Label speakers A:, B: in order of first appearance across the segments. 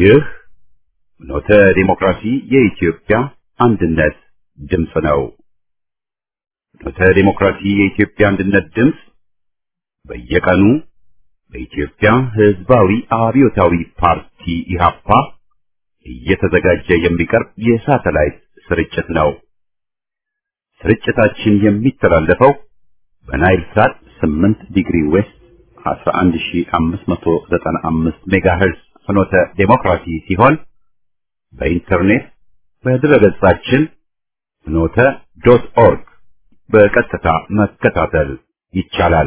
A: ይህ ኖተ ዲሞክራሲ የኢትዮጵያ አንድነት ድምፅ ነው። ኖተ ዲሞክራሲ የኢትዮጵያ አንድነት ድምፅ በየቀኑ በኢትዮጵያ ሕዝባዊ አብዮታዊ ፓርቲ ኢህአፓ እየተዘጋጀ የሚቀርብ የሳተላይት ስርጭት ነው። ስርጭታችን የሚተላለፈው በናይል ሳት 8 ዲግሪ ዌስት 11595 ሜጋሄርዝ ፍኖተ ዴሞክራሲ ሲሆን በኢንተርኔት በድረገጻችን ፍኖተ ዶት ኦርግ በቀጥታ መከታተል ይቻላል።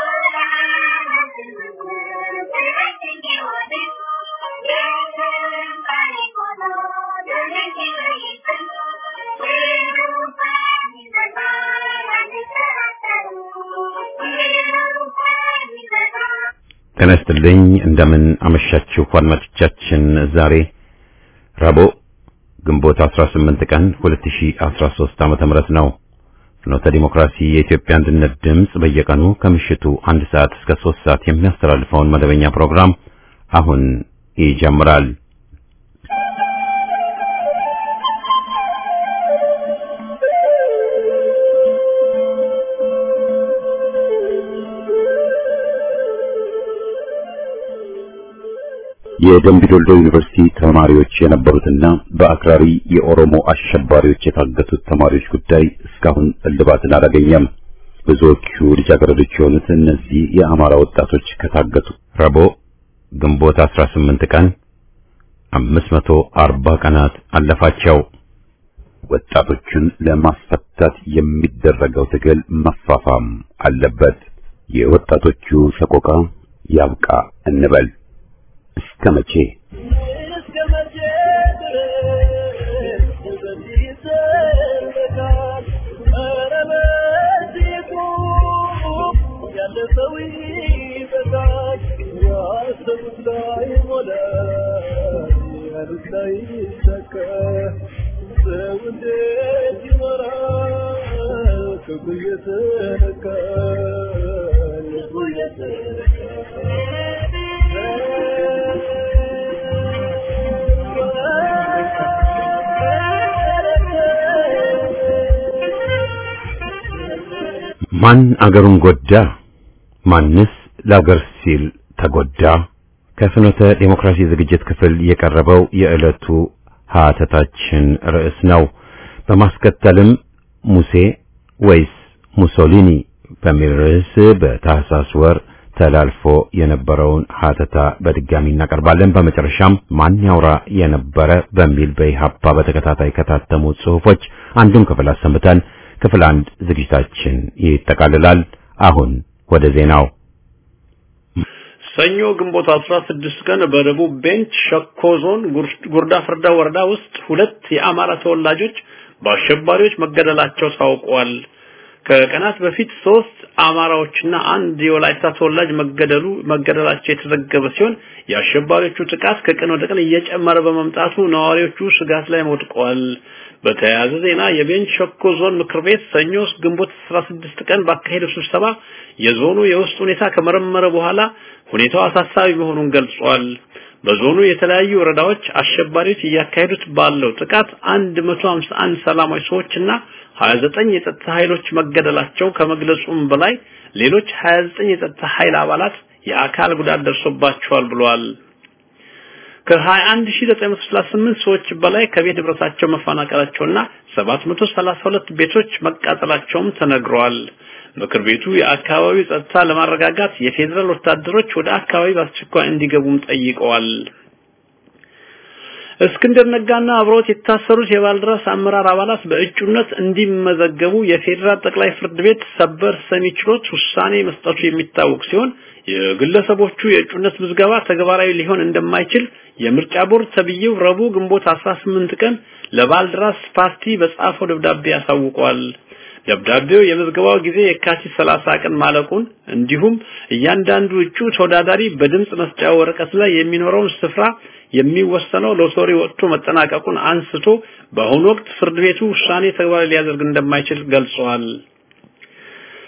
A: ጤና ይስጥልኝ። እንደምን አመሻችሁ አድማጮቻችን። ዛሬ ረቡዕ ግንቦት 18 ቀን 2013 ዓመተ ምህረት ነው። ፍኖተ ዲሞክራሲ የኢትዮጵያ አንድነት ድምፅ በየቀኑ ከምሽቱ አንድ ሰዓት እስከ 3 ሰዓት የሚያስተላልፈውን መደበኛ ፕሮግራም አሁን ይጀምራል። የደምቢዶሎ ዩኒቨርሲቲ ተማሪዎች የነበሩትና በአክራሪ የኦሮሞ አሸባሪዎች የታገቱት ተማሪዎች ጉዳይ እስካሁን እልባትን አላገኘም። ብዙዎቹ ልጃገረዶች የሆኑት እነዚህ የአማራ ወጣቶች ከታገቱ ረቡዕ ግንቦት 18 ቀን 540 ቀናት አለፋቸው። ወጣቶቹን ለማስፈታት የሚደረገው ትግል መፋፋም አለበት። የወጣቶቹ ሰቆቃ ያብቃ እንበል። እስከ መቼ ማን አገሩን ጎዳ? ማንስ ለአገር ሲል ተጎዳ? ከፍኖተ ዴሞክራሲ ዝግጅት ክፍል የቀረበው የዕለቱ ሀተታችን ርዕስ ነው። በማስከተልም ሙሴ ወይስ ሙሶሊኒ በሚል ርዕስ በታህሳስ ወር ተላልፎ የነበረውን ሀተታ በድጋሚ እናቀርባለን። በመጨረሻም ማን ያውራ የነበረ በሚል በኢህአፓ በተከታታይ ከታተሙ ጽሑፎች አንዱን ክፍል አሰምተን ክፍል አንድ ዝግጅታችን ይጠቃልላል። አሁን ወደ ዜናው።
B: ሰኞ ግንቦት 16 ቀን በደቡብ ቤንች ሸኮ ዞን ጉርዳ ፍርዳ ወረዳ ውስጥ ሁለት የአማራ ተወላጆች በአሸባሪዎች መገደላቸው ታውቋል። ከቀናት በፊት ሶስት አማራዎችና አንድ የወላይታ ተወላጅ መገደሉ መገደላቸው የተዘገበ ሲሆን የአሸባሪዎቹ ጥቃት ከቀን ወደ ቀን እየጨመረ በመምጣቱ ነዋሪዎቹ ስጋት ላይ ወድቀዋል። በተያያዘ ዜና የቤንች ሸኮ ዞን ምክር ቤት ሰኞ ግንቦት 16 ቀን ባካሄደው ስብሰባ የዞኑ የውስጥ ሁኔታ ከመረመረ በኋላ ሁኔታው አሳሳቢ መሆኑን ገልጿል። በዞኑ የተለያዩ ወረዳዎች አሸባሪዎች እያካሄዱት ባለው ጥቃት 151 ሰላማዊ ሰዎችና 29 የጸጥታ ኃይሎች መገደላቸው ከመግለጹም በላይ ሌሎች 29 የጸጥታ ኃይል አባላት የአካል ጉዳት ደርሶባቸዋል ብሏል። ከ21938 ሰዎች በላይ ከቤት ንብረታቸው መፈናቀላቸውና 732 ቤቶች መቃጠላቸውም ተነግረዋል። ምክር ቤቱ የአካባቢው ጸጥታ ለማረጋጋት የፌዴራል ወታደሮች ወደ አካባቢ በአስቸኳይ እንዲገቡም ጠይቀዋል። እስክንድር ነጋና አብሮት የታሰሩት የባልደራስ አመራር አባላት በእጩነት እንዲመዘገቡ የፌዴራል ጠቅላይ ፍርድ ቤት ሰበር ሰሚ ችሎት ውሳኔ መስጠቱ የሚታወቅ ሲሆን የግለሰቦቹ የእጩነት ምዝገባ ተግባራዊ ሊሆን እንደማይችል የምርጫ ቦርድ ተብዬው ረቡዕ ግንቦት 18 ቀን ለባልደራስ ፓርቲ በጻፈው ደብዳቤ ያሳውቋል። ደብዳቤው የምዝገባው ጊዜ የካቲት 30 ቀን ማለቁን እንዲሁም እያንዳንዱ እጩ ተወዳዳሪ በድምጽ መስጫ ወረቀት ላይ የሚኖረውን ስፍራ የሚወሰነው ሎተሪ ወጥቶ መጠናቀቁን አንስቶ በአሁኑ ወቅት ፍርድ ቤቱ ውሳኔ ተግባራዊ ሊያደርግ እንደማይችል ገልጿል።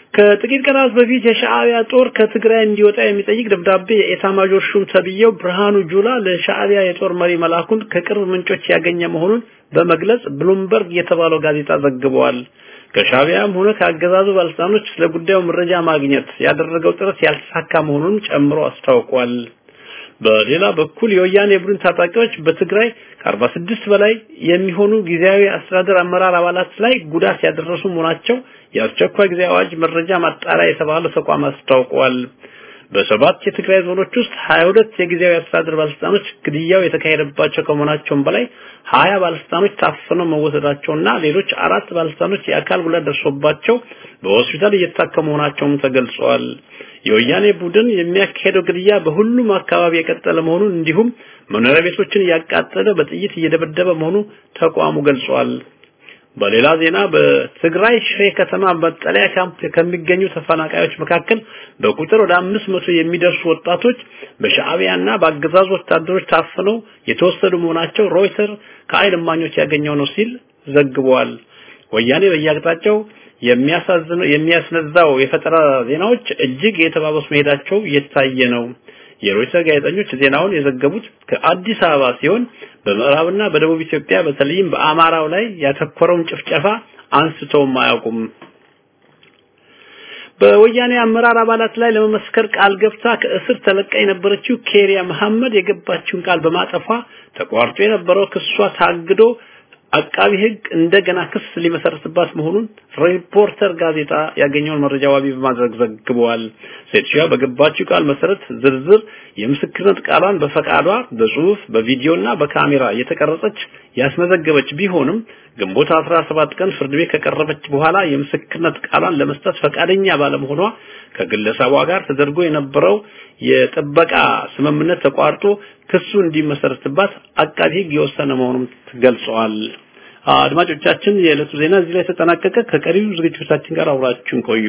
B: ከጥቂት ቀናት በፊት የሻዕቢያ ጦር ከትግራይ እንዲወጣ የሚጠይቅ ደብዳቤ የኤታማዦር ሹም ተብዬው ብርሃኑ ጁላ ለሻዕቢያ የጦር መሪ መላኩን ከቅርብ ምንጮች ያገኘ መሆኑን በመግለጽ ብሉምበርግ የተባለው ጋዜጣ ዘግቧል። ከሻዕቢያም ሆነ ከአገዛዙ ባለስልጣኖች ስለ ጉዳዩ መረጃ ማግኘት ያደረገው ጥረት ያልተሳካ መሆኑን ጨምሮ አስታውቋል። በሌላ በኩል የወያኔ ቡድን ታጣቂዎች በትግራይ ከ46 በላይ የሚሆኑ ጊዜያዊ አስተዳደር አመራር አባላት ላይ ጉዳት ያደረሱ መሆናቸው የአስቸኳይ ጊዜ አዋጅ መረጃ ማጣሪያ የተባለው ተቋም አስታውቋል። በሰባት የትግራይ ዞኖች ውስጥ 22 የጊዜያዊ አስተዳደር ባለስልጣኖች ግድያው የተካሄደባቸው ከመሆናቸውም በላይ 20 ባለስልጣኖች ታፍነው መወሰዳቸውና ሌሎች አራት ባለስልጣኖች የአካል ጉዳት ደርሶባቸው በሆስፒታል እየታከሙ መሆናቸውም ተገልጿል። የወያኔ ቡድን የሚያካሄደው ግድያ በሁሉም አካባቢ የቀጠለ መሆኑን እንዲሁም መኖሪያ ቤቶችን እያቃጠለ በጥይት እየደበደበ መሆኑ ተቋሙ ገልጿል። በሌላ ዜና በትግራይ ሽሬ ከተማ መጠለያ ካምፕ ከሚገኙ ተፈናቃዮች መካከል በቁጥር ወደ አምስት መቶ የሚደርሱ ወጣቶች በሻዕቢያና በአገዛዙ ወታደሮች ታፍነው የተወሰዱ መሆናቸው ሮይተር ከዓይን እማኞች ያገኘው ነው ሲል ዘግቧል። ወያኔ በየአቅጣጫው የሚያሳዝነው የሚያስነዛው የፈጠራ ዜናዎች እጅግ የተባበሱ መሄዳቸው እየታየ ነው። የሮይተር ጋዜጠኞች ዜናውን የዘገቡት ከአዲስ አበባ ሲሆን በምዕራብና በደቡብ ኢትዮጵያ በተለይም በአማራው ላይ ያተኮረውን ጭፍጨፋ አንስተውም አያውቁም። በወያኔ አመራር አባላት ላይ ለመመስከር ቃል ገብታ ከእስር ተለቃ የነበረችው ኬሪያ መሐመድ የገባችውን ቃል በማጠፏ ተቋርጦ የነበረው ክሷ ታግዶ አቃቢ ሕግ እንደገና ክስ ሊመሰርትባት መሆኑን ሪፖርተር ጋዜጣ ያገኘውን መረጃ ዋቢ በማድረግ ዘግበዋል። ሴትዮዋ በገባችው ቃል መሰረት ዝርዝር የምስክርነት ቃሏን በፈቃዷ በጽሁፍ በቪዲዮና በካሜራ የተቀረጸች ያስመዘገበች ቢሆንም ግንቦት 17 ቀን ፍርድ ቤት ከቀረበች በኋላ የምስክርነት ቃሏን ለመስጠት ፈቃደኛ ባለመሆኗ ከግለሰቧ ጋር ተደርጎ የነበረው የጥበቃ ስምምነት ተቋርጦ ክሱ እንዲመሰረትባት አቃቢ ሕግ የወሰነ መሆኑን ገልጸዋል። አድማጮቻችን፣ የዕለቱ ዜና እዚህ ላይ ተጠናቀቀ። ከቀሪው ዝግጅቶቻችን ጋር አብራችሁን ቆዩ።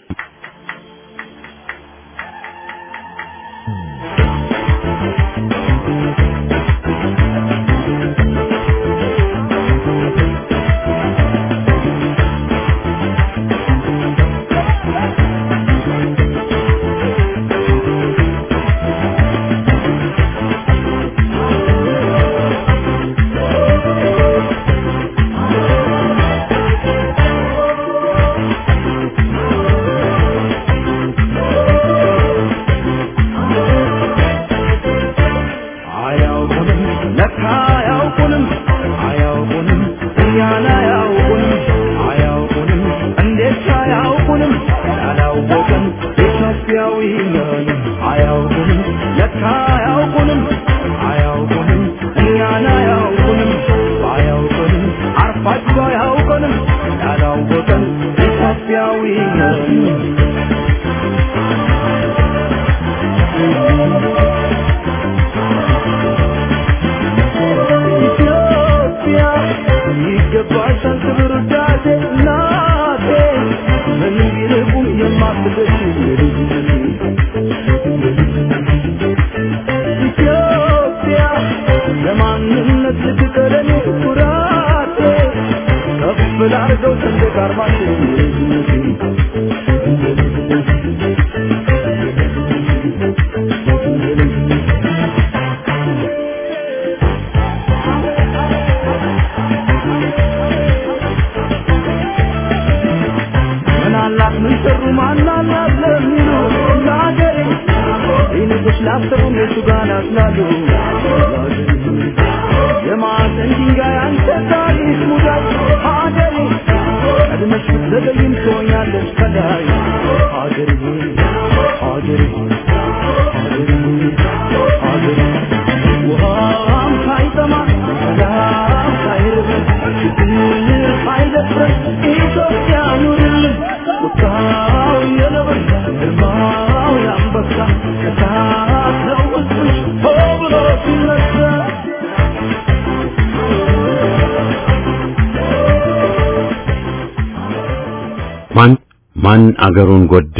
A: ማን ማን አገሩን ጎዳ?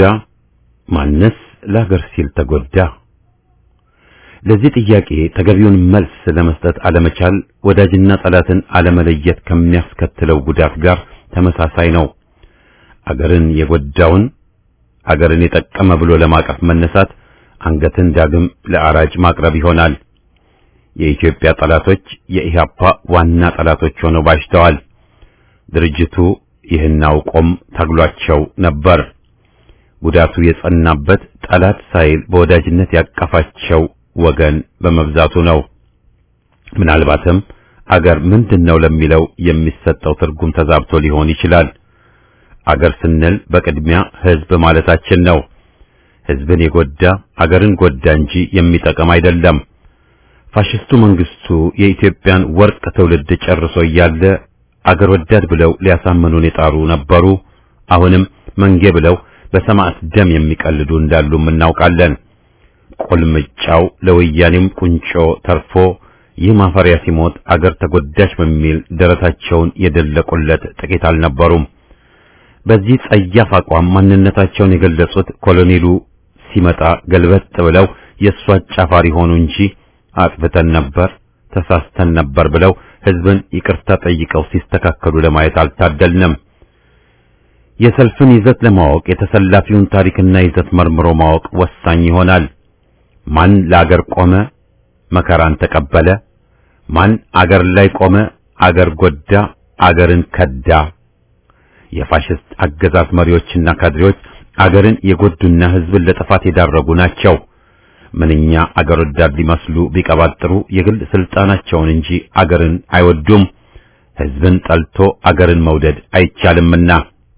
A: ማንስ ለሀገር ሲል ተጎዳ? ለዚህ ጥያቄ ተገቢውን መልስ ለመስጠት አለመቻል ወዳጅና ጠላትን አለመለየት ከሚያስከትለው ጉዳት ጋር ተመሳሳይ ነው። አገርን የጎዳውን አገርን የጠቀመ ብሎ ለማቀፍ መነሳት አንገትን ዳግም ለአራጅ ማቅረብ ይሆናል። የኢትዮጵያ ጠላቶች የኢህአፓ ዋና ጠላቶች ሆነው ባሽተዋል። ድርጅቱ ይህን አውቆም ታግሏቸው ነበር። ጉዳቱ የጸናበት ጠላት ሳይል በወዳጅነት ያቀፋቸው ወገን በመብዛቱ ነው። ምናልባትም አገር ምንድነው ለሚለው የሚሰጠው ትርጉም ተዛብቶ ሊሆን ይችላል። አገር ስንል በቅድሚያ ህዝብ ማለታችን ነው። ህዝብን የጎዳ አገርን ጎዳ እንጂ የሚጠቅም አይደለም። ፋሽስቱ መንግስቱ የኢትዮጵያን ወርቅ ትውልድ ጨርሶ እያለ አገር ወዳድ ብለው ሊያሳምኑን የጣሩ ነበሩ። አሁንም መንጌ ብለው በሰማዕት ደም የሚቀልዱ እንዳሉም እናውቃለን። ቁልምጫው ለወያኔም ቁንጮ ተርፎ ይህ ማፈሪያ ሲሞት አገር ተጎዳች በሚል ደረታቸውን የደለቁለት ጥቂት አልነበሩም። በዚህ ጸያፍ አቋም ማንነታቸውን የገለጹት ኮሎኔሉ ሲመጣ ገልበጥ ብለው የእሱ አጫፋሪ ሆኑ እንጂ አጥፍተን ነበር፣ ተሳስተን ነበር ብለው ህዝብን ይቅርታ ጠይቀው ሲስተካከሉ ለማየት አልታደልንም። የሰልፍን ይዘት ለማወቅ የተሰላፊውን ታሪክና ይዘት መርምሮ ማወቅ ወሳኝ ይሆናል። ማን ለአገር ቆመ፣ መከራን ተቀበለ? ማን አገር ላይ ቆመ፣ አገር ጎዳ፣ አገርን ከዳ? የፋሽስት አገዛዝ መሪዎችና ካድሬዎች አገርን የጎዱና ህዝብን ለጥፋት የዳረጉ ናቸው። ምንኛ አገር ወዳድ ሊመስሉ ቢቀባጥሩ የግል ስልጣናቸውን እንጂ አገርን አይወዱም። ህዝብን ጠልቶ አገርን መውደድ አይቻልምና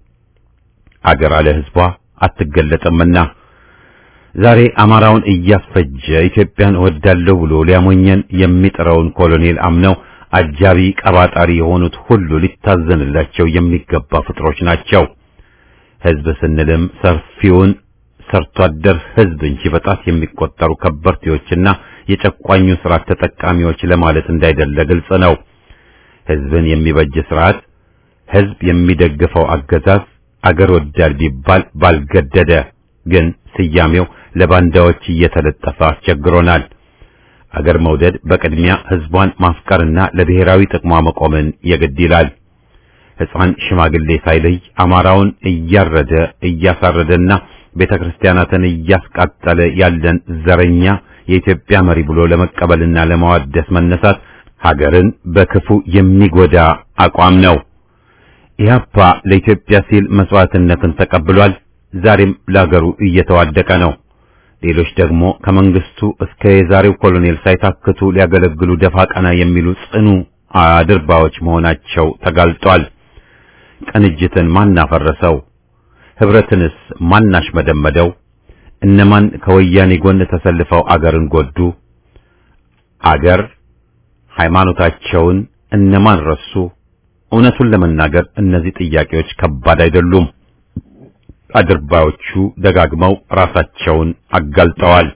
A: አገር አለ ህዝቧ አትገለጥምና ዛሬ አማራውን እያስፈጀ ኢትዮጵያን እወዳለሁ ብሎ ሊያሞኘን የሚጥረውን ኮሎኔል አምነው አጃቢ ቀባጣሪ የሆኑት ሁሉ ሊታዘንላቸው የሚገባ ፍጥሮች ናቸው። ህዝብ ስንልም ሰፊውን ሰርቶ አደር ህዝብ እንጂ በጣት የሚቆጠሩ ከበርቴዎችና የጨቋኙ ስርዓት ተጠቃሚዎች ለማለት እንዳይደለ ግልጽ ነው። ህዝብን የሚበጅ ስርዓት፣ ህዝብ የሚደግፈው አገዛዝ አገር ወዳድ ቢባል ባልገደደ፣ ግን ስያሜው ለባንዳዎች እየተለጠፈ አስቸግሮናል። አገር መውደድ በቅድሚያ ህዝቧን ማፍቀርና ለብሔራዊ ጥቅሟ መቆምን የግድ ይላል። ሕፃን ሽማግሌ ሳይለይ አማራውን እያረደ እያሳረደና ቤተ ክርስቲያናትን እያስቃጠለ ያለን ዘረኛ የኢትዮጵያ መሪ ብሎ ለመቀበልና ለማዋደስ መነሳት ሀገርን በክፉ የሚጎዳ አቋም ነው። ኢህአፓ ለኢትዮጵያ ሲል መስዋዕትነትን ተቀብሏል። ዛሬም ለሀገሩ እየተዋደቀ ነው። ሌሎች ደግሞ ከመንግስቱ እስከ የዛሬው ኮሎኔል ሳይታክቱ ሊያገለግሉ ደፋ ቀና የሚሉ ጽኑ አድርባዎች መሆናቸው ተጋልጧል። ቅንጅትን ማን አፈረሰው? ህብረትንስ ማን አሽመደመደው? እነማን ከወያኔ ጎን ተሰልፈው አገርን ጎዱ? አገር ሃይማኖታቸውን እነማን ረሱ? እውነቱን ለመናገር እነዚህ ጥያቄዎች ከባድ አይደሉም። አድርባዮቹ ደጋግመው ራሳቸውን አጋልጠዋል።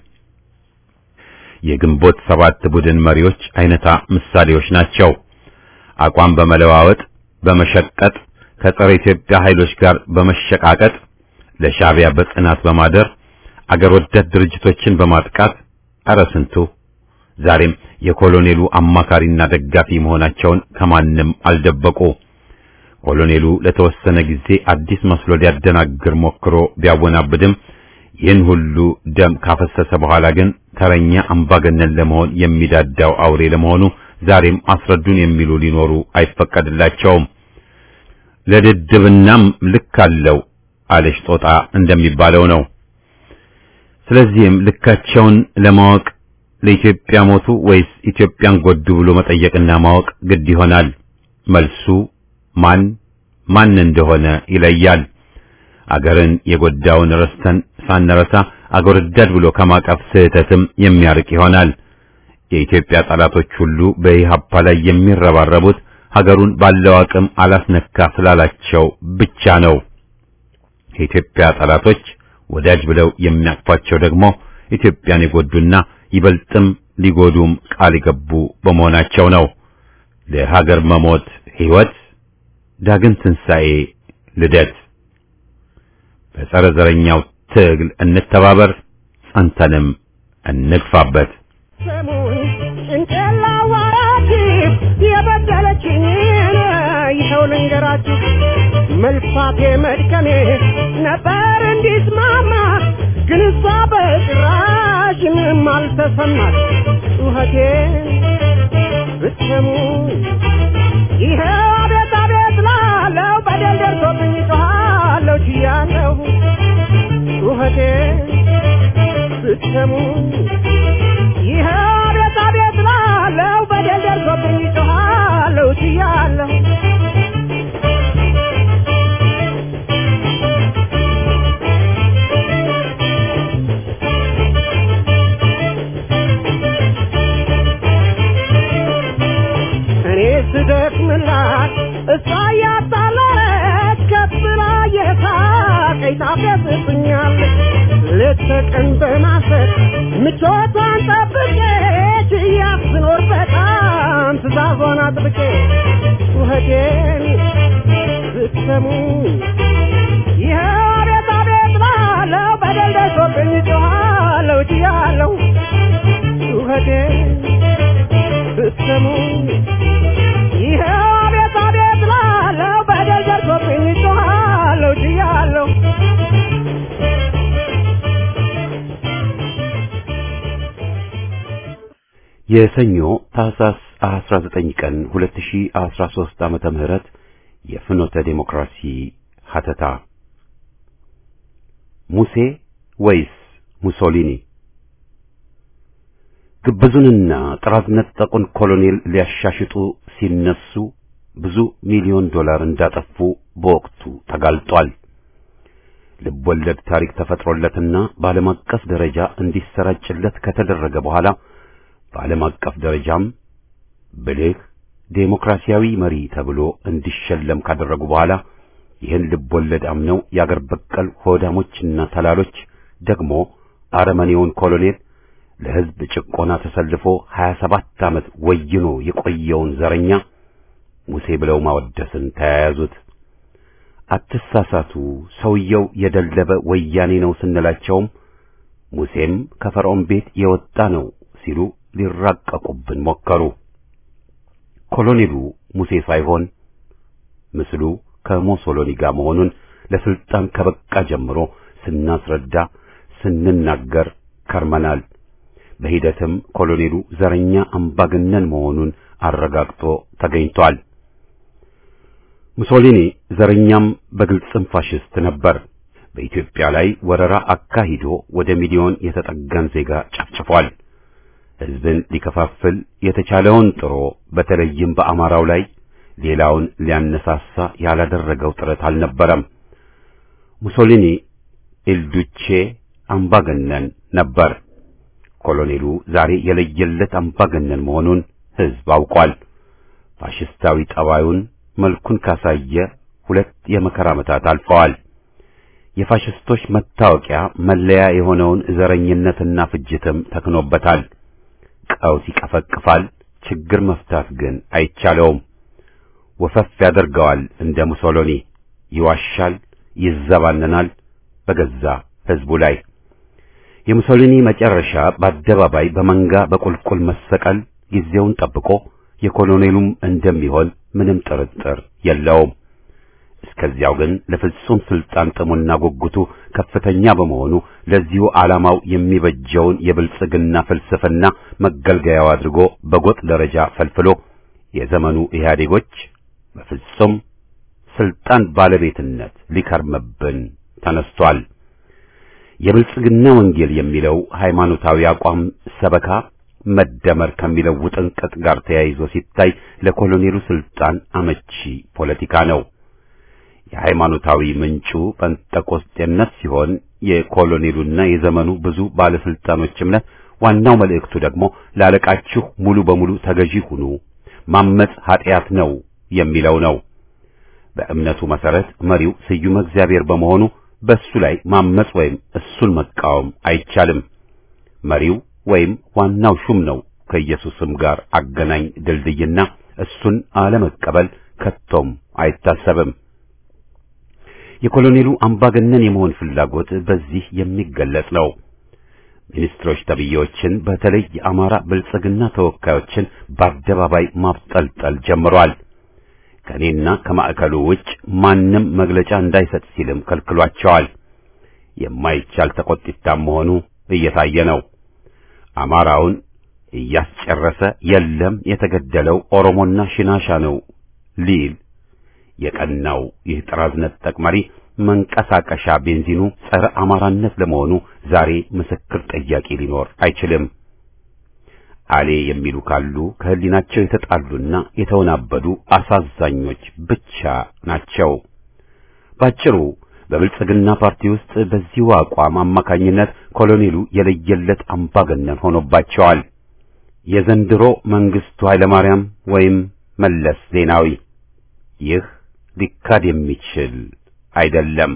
A: የግንቦት ሰባት ቡድን መሪዎች አይነታ ምሳሌዎች ናቸው። አቋም በመለዋወጥ በመሸቀጥ ከጸረ ኢትዮጵያ ኃይሎች ጋር በመሸቃቀጥ ለሻዕቢያ በጽናት በማደር አገር ወዳድ ድርጅቶችን በማጥቃት ኧረ ስንቱ ዛሬም የኮሎኔሉ አማካሪና ደጋፊ መሆናቸውን ከማንም አልደበቁ። ኮሎኔሉ ለተወሰነ ጊዜ አዲስ መስሎ ሊያደናግር ሞክሮ ቢያወናብድም ይህን ሁሉ ደም ካፈሰሰ በኋላ ግን ተረኛ አምባገነን ለመሆን የሚዳዳው አውሬ ለመሆኑ ዛሬም አስረዱን የሚሉ ሊኖሩ አይፈቀድላቸውም። ለድድብናም ልክ አለው አለሽ ጦጣ እንደሚባለው ነው። ስለዚህም ልካቸውን ለማወቅ ለኢትዮጵያ ሞቱ ወይስ ኢትዮጵያን ጎዱ ብሎ መጠየቅና ማወቅ ግድ ይሆናል። መልሱ ማን ማን እንደሆነ ይለያል። አገርን የጎዳውን ረስተን ሳንረሳ አገር ወዳድ ብሎ ከማቀፍ ስህተትም የሚያርቅ ይሆናል። የኢትዮጵያ ጠላቶች ሁሉ በኢህአፓ ላይ የሚረባረቡት ሀገሩን ባለው አቅም አላስነካ ስላላቸው ብቻ ነው። የኢትዮጵያ ጠላቶች ወዳጅ ብለው የሚያቅፏቸው ደግሞ ኢትዮጵያን የጎዱና ይበልጥም ሊጎዱም ቃል የገቡ በመሆናቸው ነው። ለሀገር መሞት ሕይወት፣ ዳግም ትንሣኤ፣ ልደት። በጸረ ዘረኛው ትግል እንተባበር፣ ጸንተንም እንግፋበት።
C: ስሙኝ ጭንቅላ ዋራችሁ የበደለችኝ ይኸው ልንገራችሁ መልፋቴ መድከሜ ነበር እንዲስማማ ተሰማት ጩኸቴን ብትሰሙ ይሄ አቤት አቤት ላለው በደል ደርሶብኝ ጮኻለሁ ችያለሁ ጩኸቴን ብትሰሙ ይሄ አቤት አቤት ላለው በደል ደርሶብኝ ጮኻለሁ ችያለሁ እኔ ስደክምላት እሷ እያጣለች ከብላ የሳቀኝ ታፈስብኛለች ሌት ተቀን በማሰብ ምቾቷን ጠብቄ ችያት ስኖር በጣም ትእዛዟን አጥብቄ ጩኸቴን ብትሰሙ ይኸው አቤት አቤት ላለው በደል ደርሶብኝ ጮኻለሁ ችያለሁ ጩኸቴን ብትሰሙ ይኸው አቤት አቤት ላለው በደል ደርሶብኝ ጮኻለሁ ችያለሁ
A: የሰኞ ታህሳስ 19 ቀን 2013 ዓመተ ምህረት የፍኖተ ዴሞክራሲ ሀተታ ሙሴ ወይስ ሙሶሊኒ? ግብዙንና ጥራት ነጠቁን ኮሎኔል ሊያሻሽጡ ሲነሱ ብዙ ሚሊዮን ዶላር እንዳጠፉ በወቅቱ ተጋልጧል። ልቦለድ ታሪክ ተፈጥሮለትና በዓለም አቀፍ ደረጃ እንዲሰራጭለት ከተደረገ በኋላ በዓለም አቀፍ ደረጃም ብልህ ዴሞክራሲያዊ መሪ ተብሎ እንዲሸለም ካደረጉ በኋላ ይህን ልቦለድ አምነው የአገር በቀል ሆዳሞችና ተላሎች ደግሞ አረመኔውን ኮሎኔል ለሕዝብ ጭቆና ተሰልፎ 27 ዓመት ወይኖ የቆየውን ዘረኛ ሙሴ ብለው ማወደስን ተያያዙት። አትሳሳቱ፣ ሰውየው የደለበ ወያኔ ነው ስንላቸውም ሙሴም ከፈርዖን ቤት የወጣ ነው ሲሉ ሊራቀቁብን ሞከሩ። ኮሎኔሉ ሙሴ ሳይሆን ምስሉ ከሞሶሎኒ ጋር መሆኑን ለስልጣን ከበቃ ጀምሮ ስናስረዳ ስንናገር ከርመናል። በሂደትም ኮሎኔሉ ዘረኛ አምባገነን መሆኑን አረጋግጦ ተገኝቷል። ሙሶሊኒ ዘረኛም በግልጽም ፋሽስት ነበር። በኢትዮጵያ ላይ ወረራ አካሂዶ ወደ ሚሊዮን የተጠጋን ዜጋ ጨፍጭፏል። ሕዝብን ሊከፋፍል የተቻለውን ጥሮ በተለይም በአማራው ላይ ሌላውን ሊያነሳሳ ያላደረገው ጥረት አልነበረም። ሙሶሊኒ ኢልዱቼ አምባገነን ነበር። ኮሎኔሉ ዛሬ የለየለት አምባገነን መሆኑን ሕዝብ አውቋል። ፋሽስታዊ ጠባዩን መልኩን ካሳየ ሁለት የመከራ ዓመታት አልፈዋል። የፋሽስቶች መታወቂያ መለያ የሆነውን ዘረኝነትና ፍጅትም ተክኖበታል። ቀውስ ይቀፈቅፋል፣ ችግር መፍታት ግን አይቻለውም። ወፈፍ ያደርገዋል እንደ ሙሶሎኒ፣ ይዋሻል፣ ይዘባነናል በገዛ ሕዝቡ ላይ። የሙሶሊኒ መጨረሻ በአደባባይ በመንጋ በቁልቁል መሰቀል ጊዜውን ጠብቆ የኮሎኔሉም እንደሚሆን ምንም ጥርጥር የለውም። እስከዚያው ግን ለፍጹም ስልጣን ጥሙና ጉጉቱ ከፍተኛ በመሆኑ ለዚሁ ዓላማው የሚበጀውን የብልጽግና ፍልስፍና መገልገያው አድርጎ በጎጥ ደረጃ ፈልፍሎ የዘመኑ ኢህአዴጎች በፍጹም ስልጣን ባለቤትነት ሊከርምብን ተነስቷል። የብልጽግና ወንጌል የሚለው ሃይማኖታዊ አቋም ሰበካ መደመር ከሚለው ውጥንቅጥ ጋር ተያይዞ ሲታይ ለኮሎኔሉ ስልጣን አመቺ ፖለቲካ ነው። የሃይማኖታዊ ምንጩ ጴንጠቆስጤነት ሲሆን የኮሎኔሉና የዘመኑ ብዙ ባለስልጣኖች እምነት ዋናው መልእክቱ ደግሞ ላለቃችሁ ሙሉ በሙሉ ተገዢ ሁኑ፣ ማመጽ ኃጢአት ነው የሚለው ነው። በእምነቱ መሰረት መሪው ስዩመ እግዚአብሔር በመሆኑ በእሱ ላይ ማመጽ ወይም እሱን መቃወም አይቻልም። መሪው ወይም ዋናው ሹም ነው ከኢየሱስም ጋር አገናኝ ድልድይና እሱን አለመቀበል ከቶም አይታሰብም። የኮሎኔሉ አምባገነን የመሆን ፍላጎት በዚህ የሚገለጽ ነው። ሚኒስትሮች ተብዬዎችን በተለይ የአማራ ብልጽግና ተወካዮችን በአደባባይ ማብጠልጠል ጀምሯል። ከእኔና ከማዕከሉ ውጭ ማንም መግለጫ እንዳይሰጥ ሲልም ከልክሏቸዋል። የማይቻል ተቆጥታም መሆኑ እየታየ ነው። አማራውን እያስጨረሰ የለም የተገደለው ኦሮሞና ሽናሻ ነው ሊል የቀናው ይህ ጥራዝ ነጠቅ መሪ መንቀሳቀሻ ቤንዚኑ ጸረ አማራነት ለመሆኑ ዛሬ ምስክር ጠያቂ ሊኖር አይችልም። አሌ የሚሉ ካሉ ከህሊናቸው የተጣሉና የተወናበዱ አሳዛኞች ብቻ ናቸው። ባጭሩ በብልጽግና ፓርቲ ውስጥ በዚሁ አቋም አማካኝነት ኮሎኔሉ የለየለት አምባገነን ሆኖባቸዋል። የዘንድሮ መንግስቱ ኃይለማርያም ወይም መለስ ዜናዊ ይህ ሊካድ የሚችል አይደለም።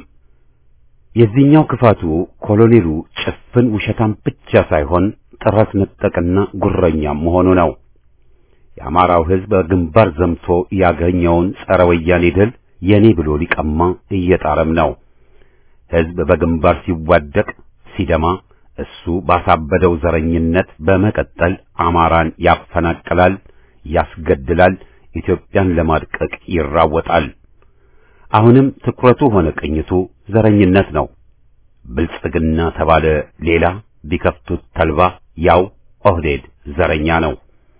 A: የዚህኛው ክፋቱ ኮሎኔሉ ጭፍን ውሸታም ብቻ ሳይሆን ጥራት ነጠቅና ጉረኛም መሆኑ ነው። የአማራው ሕዝብ በግንባር ዘምቶ ያገኘውን ጸረ ወያኔ ድል የኔ ብሎ ሊቀማ እየጣረም ነው። ሕዝብ በግንባር ሲዋደቅ ሲደማ እሱ ባሳበደው ዘረኝነት በመቀጠል አማራን ያፈናቅላል፣ ያስገድላል፣ ኢትዮጵያን ለማድቀቅ ይራወጣል። አሁንም ትኩረቱ ሆነ ቅኝቱ ዘረኝነት ነው። ብልጽግና ተባለ ሌላ ቢከፍቱት ተልባ ያው ኦህዴድ ዘረኛ ነው።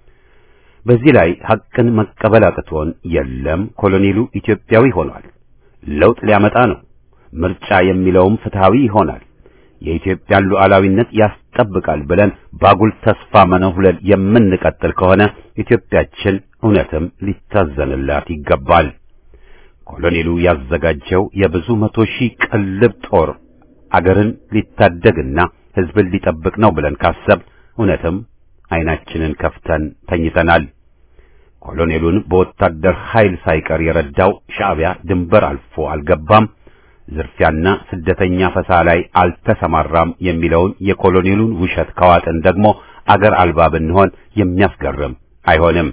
A: በዚህ ላይ ሐቅን መቀበል አቅቶን የለም ኮሎኔሉ ኢትዮጵያዊ ሆኗል፣ ለውጥ ሊያመጣ ነው፣ ምርጫ የሚለውም ፍትሃዊ ይሆናል፣ የኢትዮጵያን ሉዓላዊነት ያስጠብቃል ብለን ባጉል ተስፋ መነሁለል የምንቀጥል ከሆነ ኢትዮጵያችን እውነትም ሊታዘንላት ይገባል። ኮሎኔሉ ያዘጋጀው የብዙ መቶ ሺህ ቅልብ ጦር አገርን ሊታደግና ሕዝብን ሊጠብቅ ነው ብለን ካሰብ እውነትም ዓይናችንን ከፍተን ተኝተናል። ኮሎኔሉን በወታደር ኃይል ሳይቀር የረዳው ሻዕቢያ ድንበር አልፎ አልገባም፣ ዝርፊያና ስደተኛ ፈሳ ላይ አልተሰማራም የሚለውን የኮሎኔሉን ውሸት ከዋጥን ደግሞ አገር አልባ ብንሆን የሚያስገርም አይሆንም።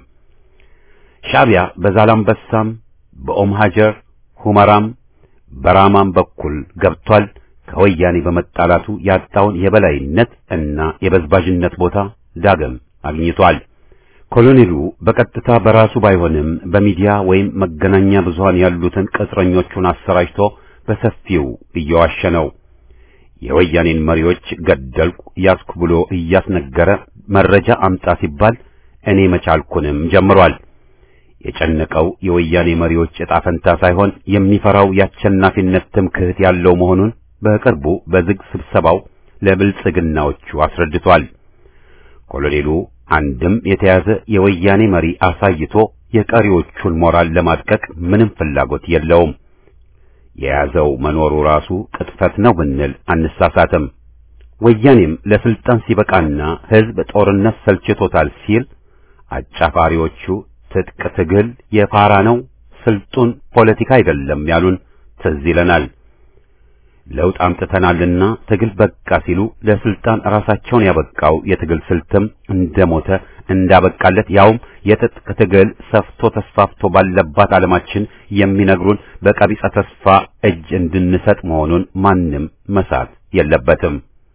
A: ሻዕቢያ በዛላምበሳም በኦም ሀጀር ሁመራም በራማም በኩል ገብቷል። ከወያኔ በመጣላቱ ያጣውን የበላይነት እና የበዝባዥነት ቦታ ዳግም አግኝቷል። ኮሎኔሉ በቀጥታ በራሱ ባይሆንም በሚዲያ ወይም መገናኛ ብዙሃን ያሉትን ቅጥረኞቹን አሰራጭቶ በሰፊው እየዋሸ ነው። የወያኔን መሪዎች ገደልኩ ያስኩ ብሎ እያስነገረ መረጃ አምጣ ሲባል እኔ መቻልኩንም ጀምሯል። የጨነቀው የወያኔ መሪዎች ዕጣ ፈንታ ሳይሆን የሚፈራው የአሸናፊነት ትምክህት ያለው መሆኑን በቅርቡ በዝግ ስብሰባው ለብልጽግናዎቹ አስረድቷል። ኮሎኔሉ አንድም የተያዘ የወያኔ መሪ አሳይቶ የቀሪዎቹን ሞራል ለማድቀቅ ምንም ፍላጎት የለውም። የያዘው መኖሩ ራሱ ቅጥፈት ነው ብንል አንሳሳትም። ወያኔም ለስልጣን ሲበቃና ሕዝብ ጦርነት ሰልችቶታል ሲል አጫፋሪዎቹ ትጥቅ ትግል የፋራ ነው፣ ስልጡን ፖለቲካ አይደለም ያሉን ትዝ ይለናል። ለውጥ አምጥተናልና ትግል በቃ ሲሉ ለስልጣን ራሳቸውን ያበቃው የትግል ስልትም እንደሞተ እንዳበቃለት ያውም የትጥቅ ትግል ሰፍቶ ተስፋፍቶ ባለባት ዓለማችን የሚነግሩን በቀቢጸ ተስፋ እጅ እንድንሰጥ መሆኑን ማንም መሳት የለበትም።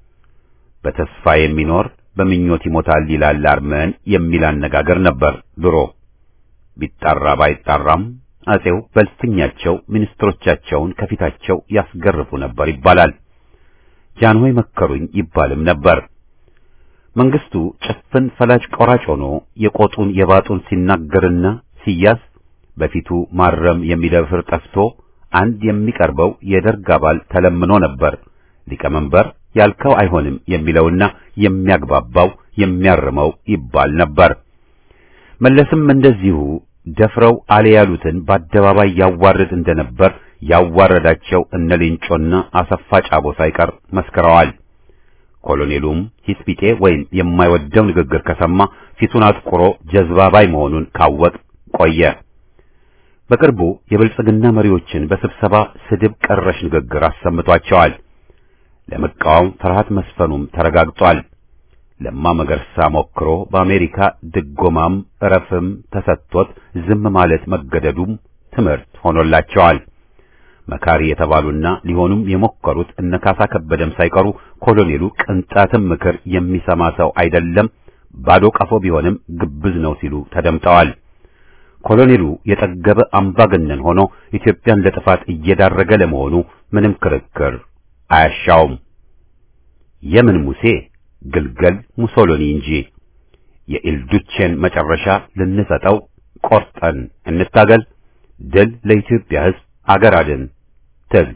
A: በተስፋ የሚኖር በምኞት ይሞታል ይላል አርመን የሚል አነጋገር ነበር ድሮ። ቢጣራ ባይጣራም አጼው በልፍኛቸው ሚኒስትሮቻቸውን ከፊታቸው ያስገርፉ ነበር ይባላል። ጃንሆይ መከሩኝ ይባልም ነበር። መንግስቱ ጭፍን ፈላጭ ቆራጭ ሆኖ የቆጡን የባጡን ሲናገርና ሲያዝ በፊቱ ማረም የሚደፍር ጠፍቶ አንድ የሚቀርበው የደርግ አባል ተለምኖ ነበር ሊቀመንበር ያልከው አይሆንም የሚለውና የሚያግባባው የሚያርመው ይባል ነበር። መለስም እንደዚሁ ደፍረው አለ ያሉትን በአደባባይ ያዋርድ እንደነበር ያዋረዳቸው እነ ሌንጮና አሰፋ ጫቦ ሳይቀር መስክረዋል። ኮሎኔሉም ሂስፒቴ ወይም የማይወደው ንግግር ከሰማ ፊቱን አጥቁሮ ጀዝባባይ መሆኑን ካወቅ ቆየ። በቅርቡ የብልጽግና መሪዎችን በስብሰባ ስድብ ቀረሽ ንግግር አሰምቷቸዋል። ለመቃወም ፍርሃት መስፈኑም ተረጋግጧል። ለማ መገርሳ ሞክሮ በአሜሪካ ድጎማም እረፍም ተሰጥቶት ዝም ማለት መገደዱም ትምህርት ሆኖላቸዋል። መካሪ የተባሉና ሊሆኑም የሞከሩት እነ ካሳ ከበደም ሳይቀሩ ኮሎኔሉ ቅንጣትም ምክር የሚሰማ ሰው አይደለም፣ ባዶ ቀፎ ቢሆንም ግብዝ ነው ሲሉ ተደምጠዋል። ኮሎኔሉ የጠገበ አምባገነን ሆኖ ኢትዮጵያን ለጥፋት እየዳረገ ለመሆኑ ምንም ክርክር አያሻውም። የምን ሙሴ ግልገል ሙሶሎኒ እንጂ። የኢልዱቼን መጨረሻ ልንሰጠው ቆርጠን እንታገል። ድል ለኢትዮጵያ ሕዝብ፣ አገር አድን ትል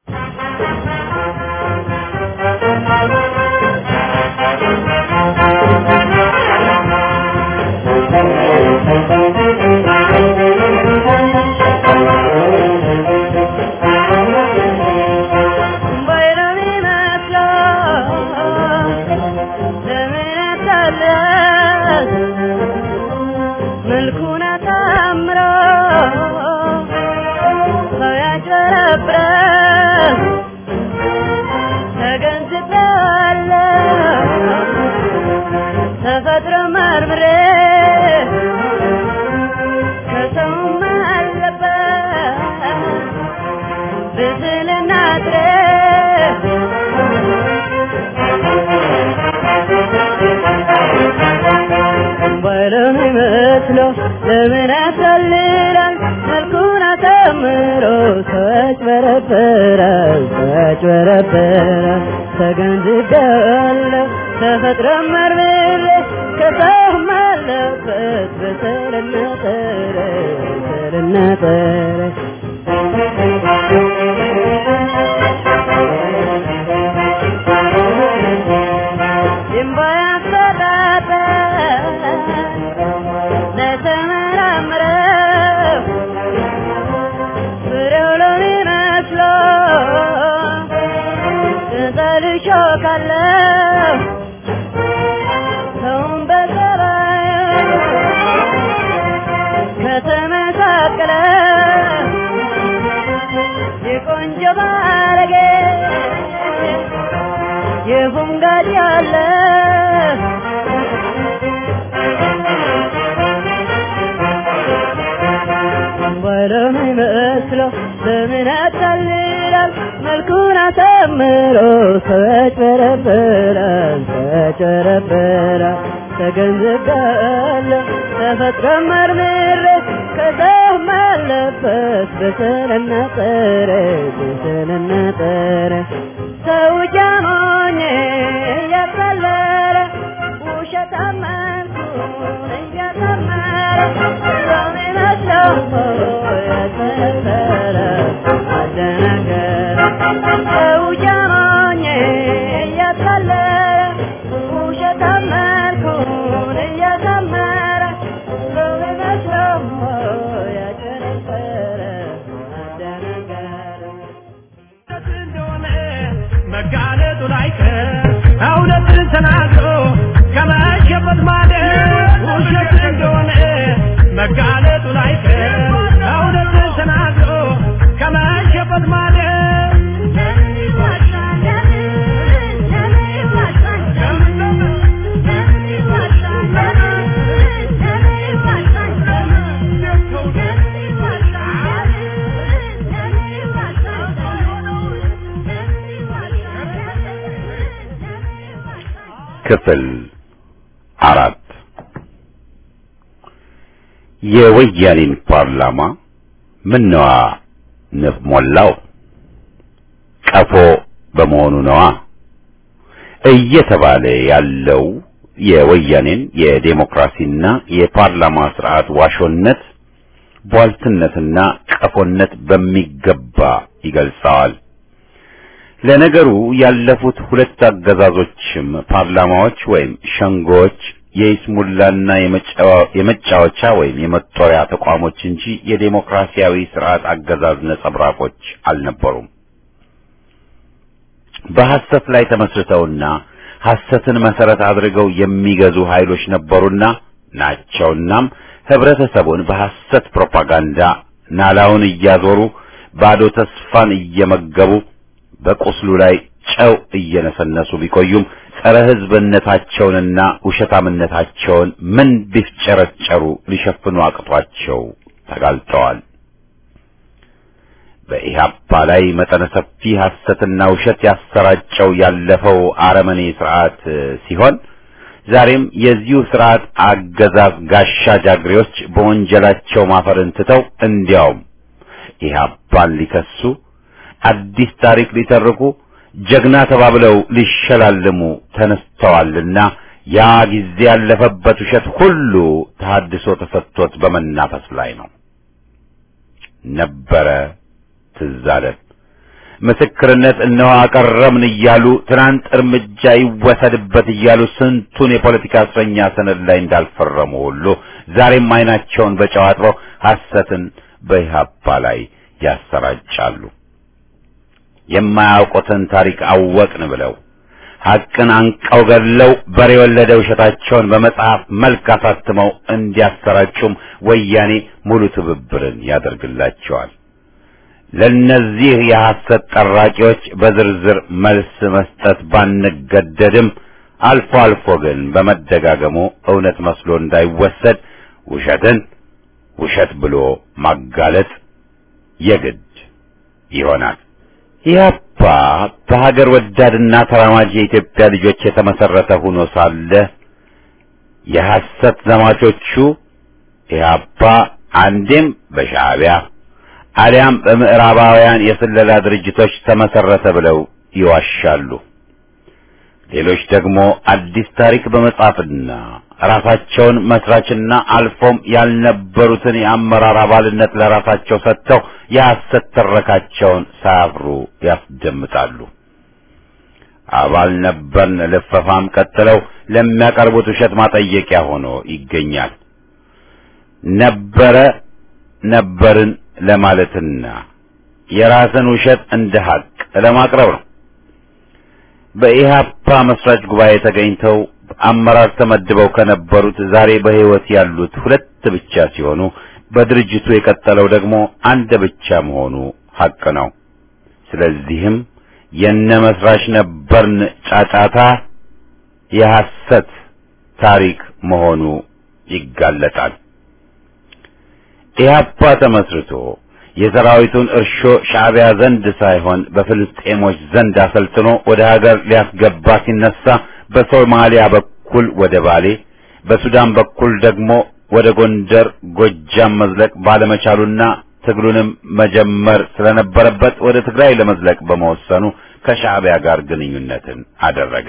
C: ለምን ያሰልላል መልኩን አሳምሮ ሰዎች በረበራል ሰዎች በረበራል ተገንዝቤያለሁ ተፈጥሮ መርምሬ ከሰውም አለበት በሰልና ጠረ በሰልና ጠረ የፉንጋድ ያለ ወለም ይመስለው ለምን ያታልላል መልኩን አሳምሮ ሰዎች በረበራል ሰዎች በረበራል ተገንዝቤያለሁ ተፈጥሮ መርምሬ ከሰውም አለበት በሰልና ጠረ በሰልና ጠረ ሰው ጃሞኝ እያቀለለ ውሸት አመንኩን እያሰመረ በሚመስለው ያሰፈረ አደናገረ ሰው ጃሞኝ እያቀለለ ውሸት አመንኩን እያሰመረ በሚመስለው ያጨረሰረ አደናገረ
D: መጋለጡ ላይቀር እውነትን ተናግሮ ከመሸበት ማለት ውሸት እንደሆነ መጋለጡ ላይቀር እውነትን ተናግሮ ከመሸበት ማለት
A: ክፍል አራት የወያኔን ፓርላማ ምነዋ ንብ ሞላው ቀፎ በመሆኑ ነዋ እየተባለ ያለው የወያኔን የዴሞክራሲና የፓርላማ ስርዓት ዋሾነት ቧልትነትና ቀፎነት በሚገባ ይገልጸዋል። ለነገሩ ያለፉት ሁለት አገዛዞችም ፓርላማዎች ወይም ሸንጎዎች የይስሙላና የመጫወቻ ወይም የመጦሪያ ተቋሞች እንጂ የዴሞክራሲያዊ ስርዓት አገዛዝ ነጸብራቆች አልነበሩም። በሐሰት ላይ ተመስርተውና ሐሰትን መሰረት አድርገው የሚገዙ ኃይሎች ነበሩና ናቸውናም ህብረተሰቡን በሐሰት ፕሮፓጋንዳ ናላውን እያዞሩ ባዶ ተስፋን እየመገቡ በቁስሉ ላይ ጨው እየነሰነሱ ቢቆዩም ጸረ ህዝብነታቸውንና ውሸታምነታቸውን ምን ቢፍጨረጨሩ ሊሸፍኑ አቅቷቸው ተጋልጠዋል። በኢህአፓ ላይ መጠነ ሰፊ ሐሰትና ውሸት ያሰራጨው ያለፈው አረመኔ ስርዓት ሲሆን ዛሬም የዚሁ ስርዓት አገዛዝ ጋሻ ጃግሬዎች በወንጀላቸው ማፈርን ትተው እንዲያውም ኢህአፓን ሊከሱ አዲስ ታሪክ ሊተርኩ ጀግና ተባብለው ሊሸላልሙ ተነስተዋልና ያ ጊዜ ያለፈበት ውሸት ሁሉ ተሐድሶ ተሰጥቶት በመናፈስ ላይ ነው። ነበረ ትዝ አለን። ምስክርነት እነሆ አቀረብን እያሉ ትናንት እርምጃ ይወሰድበት እያሉ ስንቱን የፖለቲካ እስረኛ ሰነድ ላይ እንዳልፈረሙ ሁሉ ዛሬም ዓይናቸውን በጨው አጥበው ሐሰትን በኢህአፓ ላይ ያሰራጫሉ። የማያውቁትን ታሪክ አወቅን ብለው ሐቅን አንቀው ገድለው በሬ የወለደ ውሸታቸውን በመጽሐፍ መልክ አሳትመው እንዲያሰራጩም ወያኔ ሙሉ ትብብርን ያደርግላቸዋል። ለነዚህ የሐሰት ጠራቂዎች በዝርዝር መልስ መስጠት ባንገደድም አልፎ አልፎ ግን በመደጋገሙ እውነት መስሎ እንዳይወሰድ ውሸትን ውሸት ብሎ ማጋለጥ የግድ ይሆናል። ኢህአፓ በሀገር ወዳድና ተራማጅ የኢትዮጵያ ልጆች የተመሰረተ ሆኖ ሳለ የሐሰት ዘማቾቹ ኢህአፓ አንዴም በሻዕቢያ አሊያም በምዕራባውያን የስለላ ድርጅቶች ተመሰረተ ብለው ይዋሻሉ። ሌሎች ደግሞ አዲስ ታሪክ በመጻፍና ራሳቸውን መስራችና አልፎም ያልነበሩትን የአመራር አባልነት ለራሳቸው ሰጥተው የሐሰት ትረካቸውን ሳያፍሩ ያስደምጣሉ። አባል ነበርን ልፈፋም ቀጥለው ለሚያቀርቡት ውሸት ማጠየቂያ ሆኖ ይገኛል። ነበረ ነበርን ለማለትና የራስን ውሸት እንደ ሀቅ ለማቅረብ ነው። በኢህአፓ መስራች ጉባኤ ተገኝተው አመራር ተመድበው ከነበሩት ዛሬ በሕይወት ያሉት ሁለት ብቻ ሲሆኑ በድርጅቱ የቀጠለው ደግሞ አንድ ብቻ መሆኑ ሀቅ ነው። ስለዚህም የነ መስራች ነበርን ጫጫታ የሐሰት ታሪክ መሆኑ ይጋለጣል። ኢህአፓ ተመስርቶ የሰራዊቱን እርሾ ሻዕቢያ ዘንድ ሳይሆን በፍልስጤሞች ዘንድ አሰልጥኖ ወደ ሀገር ሊያስገባ ሲነሳ በሶማሊያ በኩል ወደ ባሌ፣ በሱዳን በኩል ደግሞ ወደ ጎንደር፣ ጎጃም መዝለቅ ባለመቻሉና ትግሉንም መጀመር ስለነበረበት ወደ ትግራይ ለመዝለቅ በመወሰኑ ከሻዕቢያ ጋር ግንኙነትን አደረገ።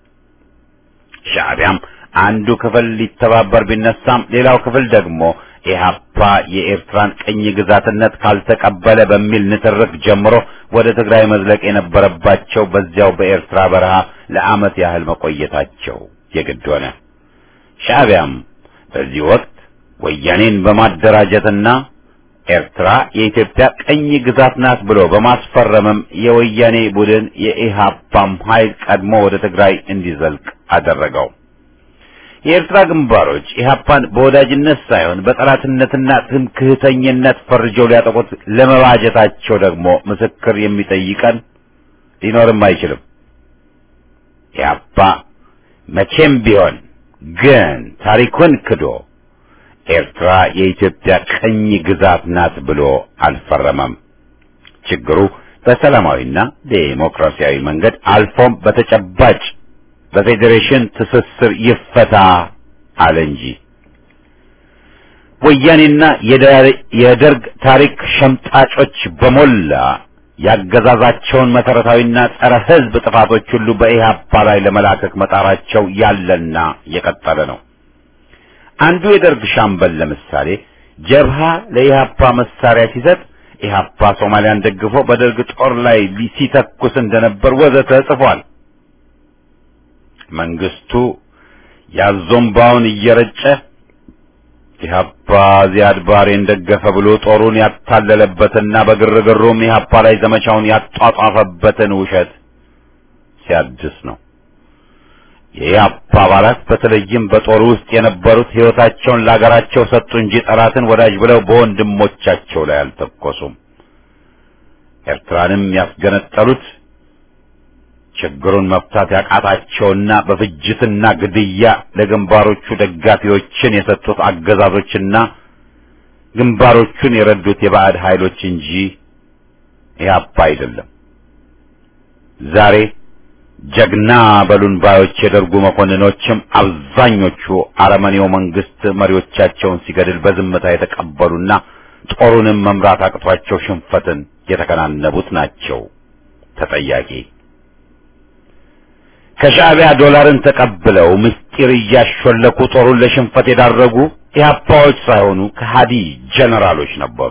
A: ሻዕቢያም አንዱ ክፍል ሊተባበር ቢነሳም ሌላው ክፍል ደግሞ ኢህአፓ የኤርትራን ቅኝ ግዛትነት ካልተቀበለ በሚል ንትርክ ጀምሮ ወደ ትግራይ መዝለቅ የነበረባቸው በዚያው በኤርትራ በረሃ ለዓመት ያህል መቆየታቸው የግድ ሆነ። ሻዕቢያም በዚህ ወቅት ወያኔን በማደራጀትና ኤርትራ የኢትዮጵያ ቅኝ ግዛት ናት ብሎ በማስፈረምም የወያኔ ቡድን የኢህአፓም ኃይል ቀድሞ ወደ ትግራይ እንዲዘልቅ አደረገው። የኤርትራ ግንባሮች ኢህአፓን በወዳጅነት ሳይሆን በጠላትነትና ትምክህተኝነት ፈርጀው ሊያጠቁት ለመባጀታቸው ደግሞ ምስክር የሚጠይቀን ሊኖርም አይችልም። ኢህአፓ መቼም ቢሆን ግን ታሪኩን ክዶ ኤርትራ የኢትዮጵያ ቅኝ ግዛት ናት ብሎ አልፈረመም። ችግሩ በሰላማዊና ዴሞክራሲያዊ መንገድ አልፎም በተጨባጭ በፌዴሬሽን ትስስር ይፈታ አለ እንጂ ወያኔና የደርግ ታሪክ ሸምጣጮች በሞላ ያገዛዛቸውን መሰረታዊና ጸረ ሕዝብ ጥፋቶች ሁሉ በኢህአፓ ላይ ለመላከክ መጣራቸው ያለና የቀጠለ ነው። አንዱ የደርግ ሻምበል ለምሳሌ ጀብሃ ለኢህአፓ መሳሪያ ሲሰጥ ኢህአፓ ሶማሊያን ደግፎ በደርግ ጦር ላይ ሲተኩስ እንደነበር ወዘተ ጽፏል። መንግስቱ ያዞምባውን እየረጨ ኢህአፓ ዚያድ ባሬን ደገፈ ብሎ ጦሩን ያታለለበትና በግርግሩም ኢህአፓ ላይ ዘመቻውን ያጧጧፈበትን ውሸት ሲያድስ ነው። የኢህአፓ አባላት በተለይም በጦሩ ውስጥ የነበሩት ሕይወታቸውን ለአገራቸው ሰጡ እንጂ ጠላትን ወዳጅ ብለው በወንድሞቻቸው ላይ አልተኮሱም። ኤርትራንም ያስገነጠሉት ችግሩን መፍታት ያቃታቸውና በፍጅትና ግድያ ለግንባሮቹ ደጋፊዎችን የሰጡት አገዛዞችና ግንባሮቹን የረዱት የባዕድ ኃይሎች እንጂ ኢህአፓ አይደለም። ዛሬ ጀግና በሉን ባዮች የደርጉ መኮንኖችም አብዛኞቹ አረመኔው መንግስት መሪዎቻቸውን ሲገድል በዝምታ የተቀበሉና ጦሩንም መምራት አቅቷቸው ሽንፈትን የተከናነቡት ናቸው ተጠያቂ። ከሻዕቢያ ዶላርን ተቀብለው ምስጢር እያሾለኩ ጦሩን ለሽንፈት የዳረጉ ኢህአፓዎች ሳይሆኑ ከሃዲ ጀነራሎች ነበሩ።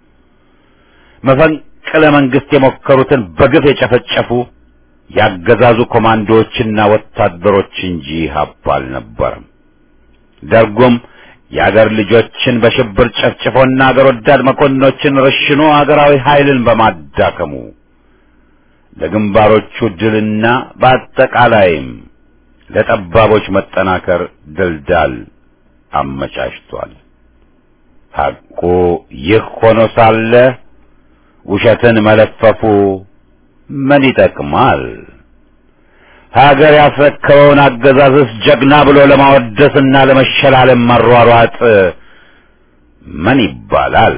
A: መፈንቅለ መንግስት የሞከሩትን በግፍ የጨፈጨፉ ያገዛዙ ኮማንዶዎችና ወታደሮች እንጂ ኢህአፓ አልነበረም። ደርጎም የአገር ልጆችን በሽብር ጨፍጭፎና አገር ወዳድ መኮንኖችን ረሽኖ አገራዊ ኃይልን በማዳከሙ ለግንባሮቹ ድልና በአጠቃላይም ለጠባቦች መጠናከር ድልዳል አመቻችቷል። ሐቁ ይህ ሆኖ ሳለ ውሸትን መለፈፉ ምን ይጠቅማል? ሀገር ያስረከበውን አገዛዝስ ጀግና ብሎ ለማወደስና ለመሸላለም መሯሯጥ ምን ይባላል?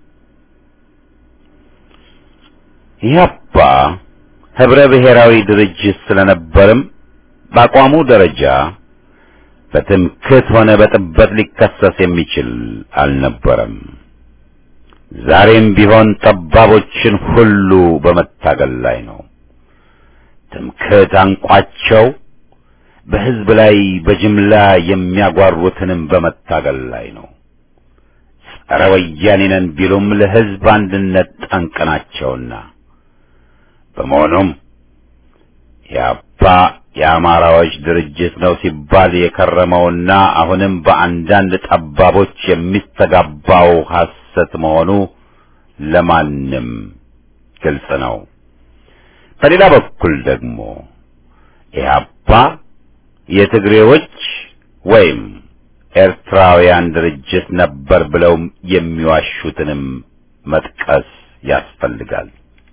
A: ኢህአፓ ህብረ ብሔራዊ ድርጅት ስለነበርም በአቋሙ ደረጃ በትምክህት ሆነ በጥበት ሊከሰስ የሚችል አልነበረም። ዛሬም ቢሆን ጠባቦችን ሁሉ በመታገል ላይ ነው። ትምክህት አንቋቸው በህዝብ ላይ በጅምላ የሚያጓሩትንም በመታገል ላይ ነው። ጸረ ወያኔ ነን ቢሉም ለህዝብ አንድነት ጠንቅ ናቸውና በመሆኑም የአባ የአማራዎች ድርጅት ነው ሲባል የከረመውና አሁንም በአንዳንድ ጠባቦች የሚስተጋባው ሐሰት መሆኑ ለማንም ግልጽ ነው። በሌላ በኩል ደግሞ ኢህአፓ የትግሬዎች ወይም ኤርትራውያን ድርጅት ነበር ብለው የሚዋሹትንም መጥቀስ ያስፈልጋል።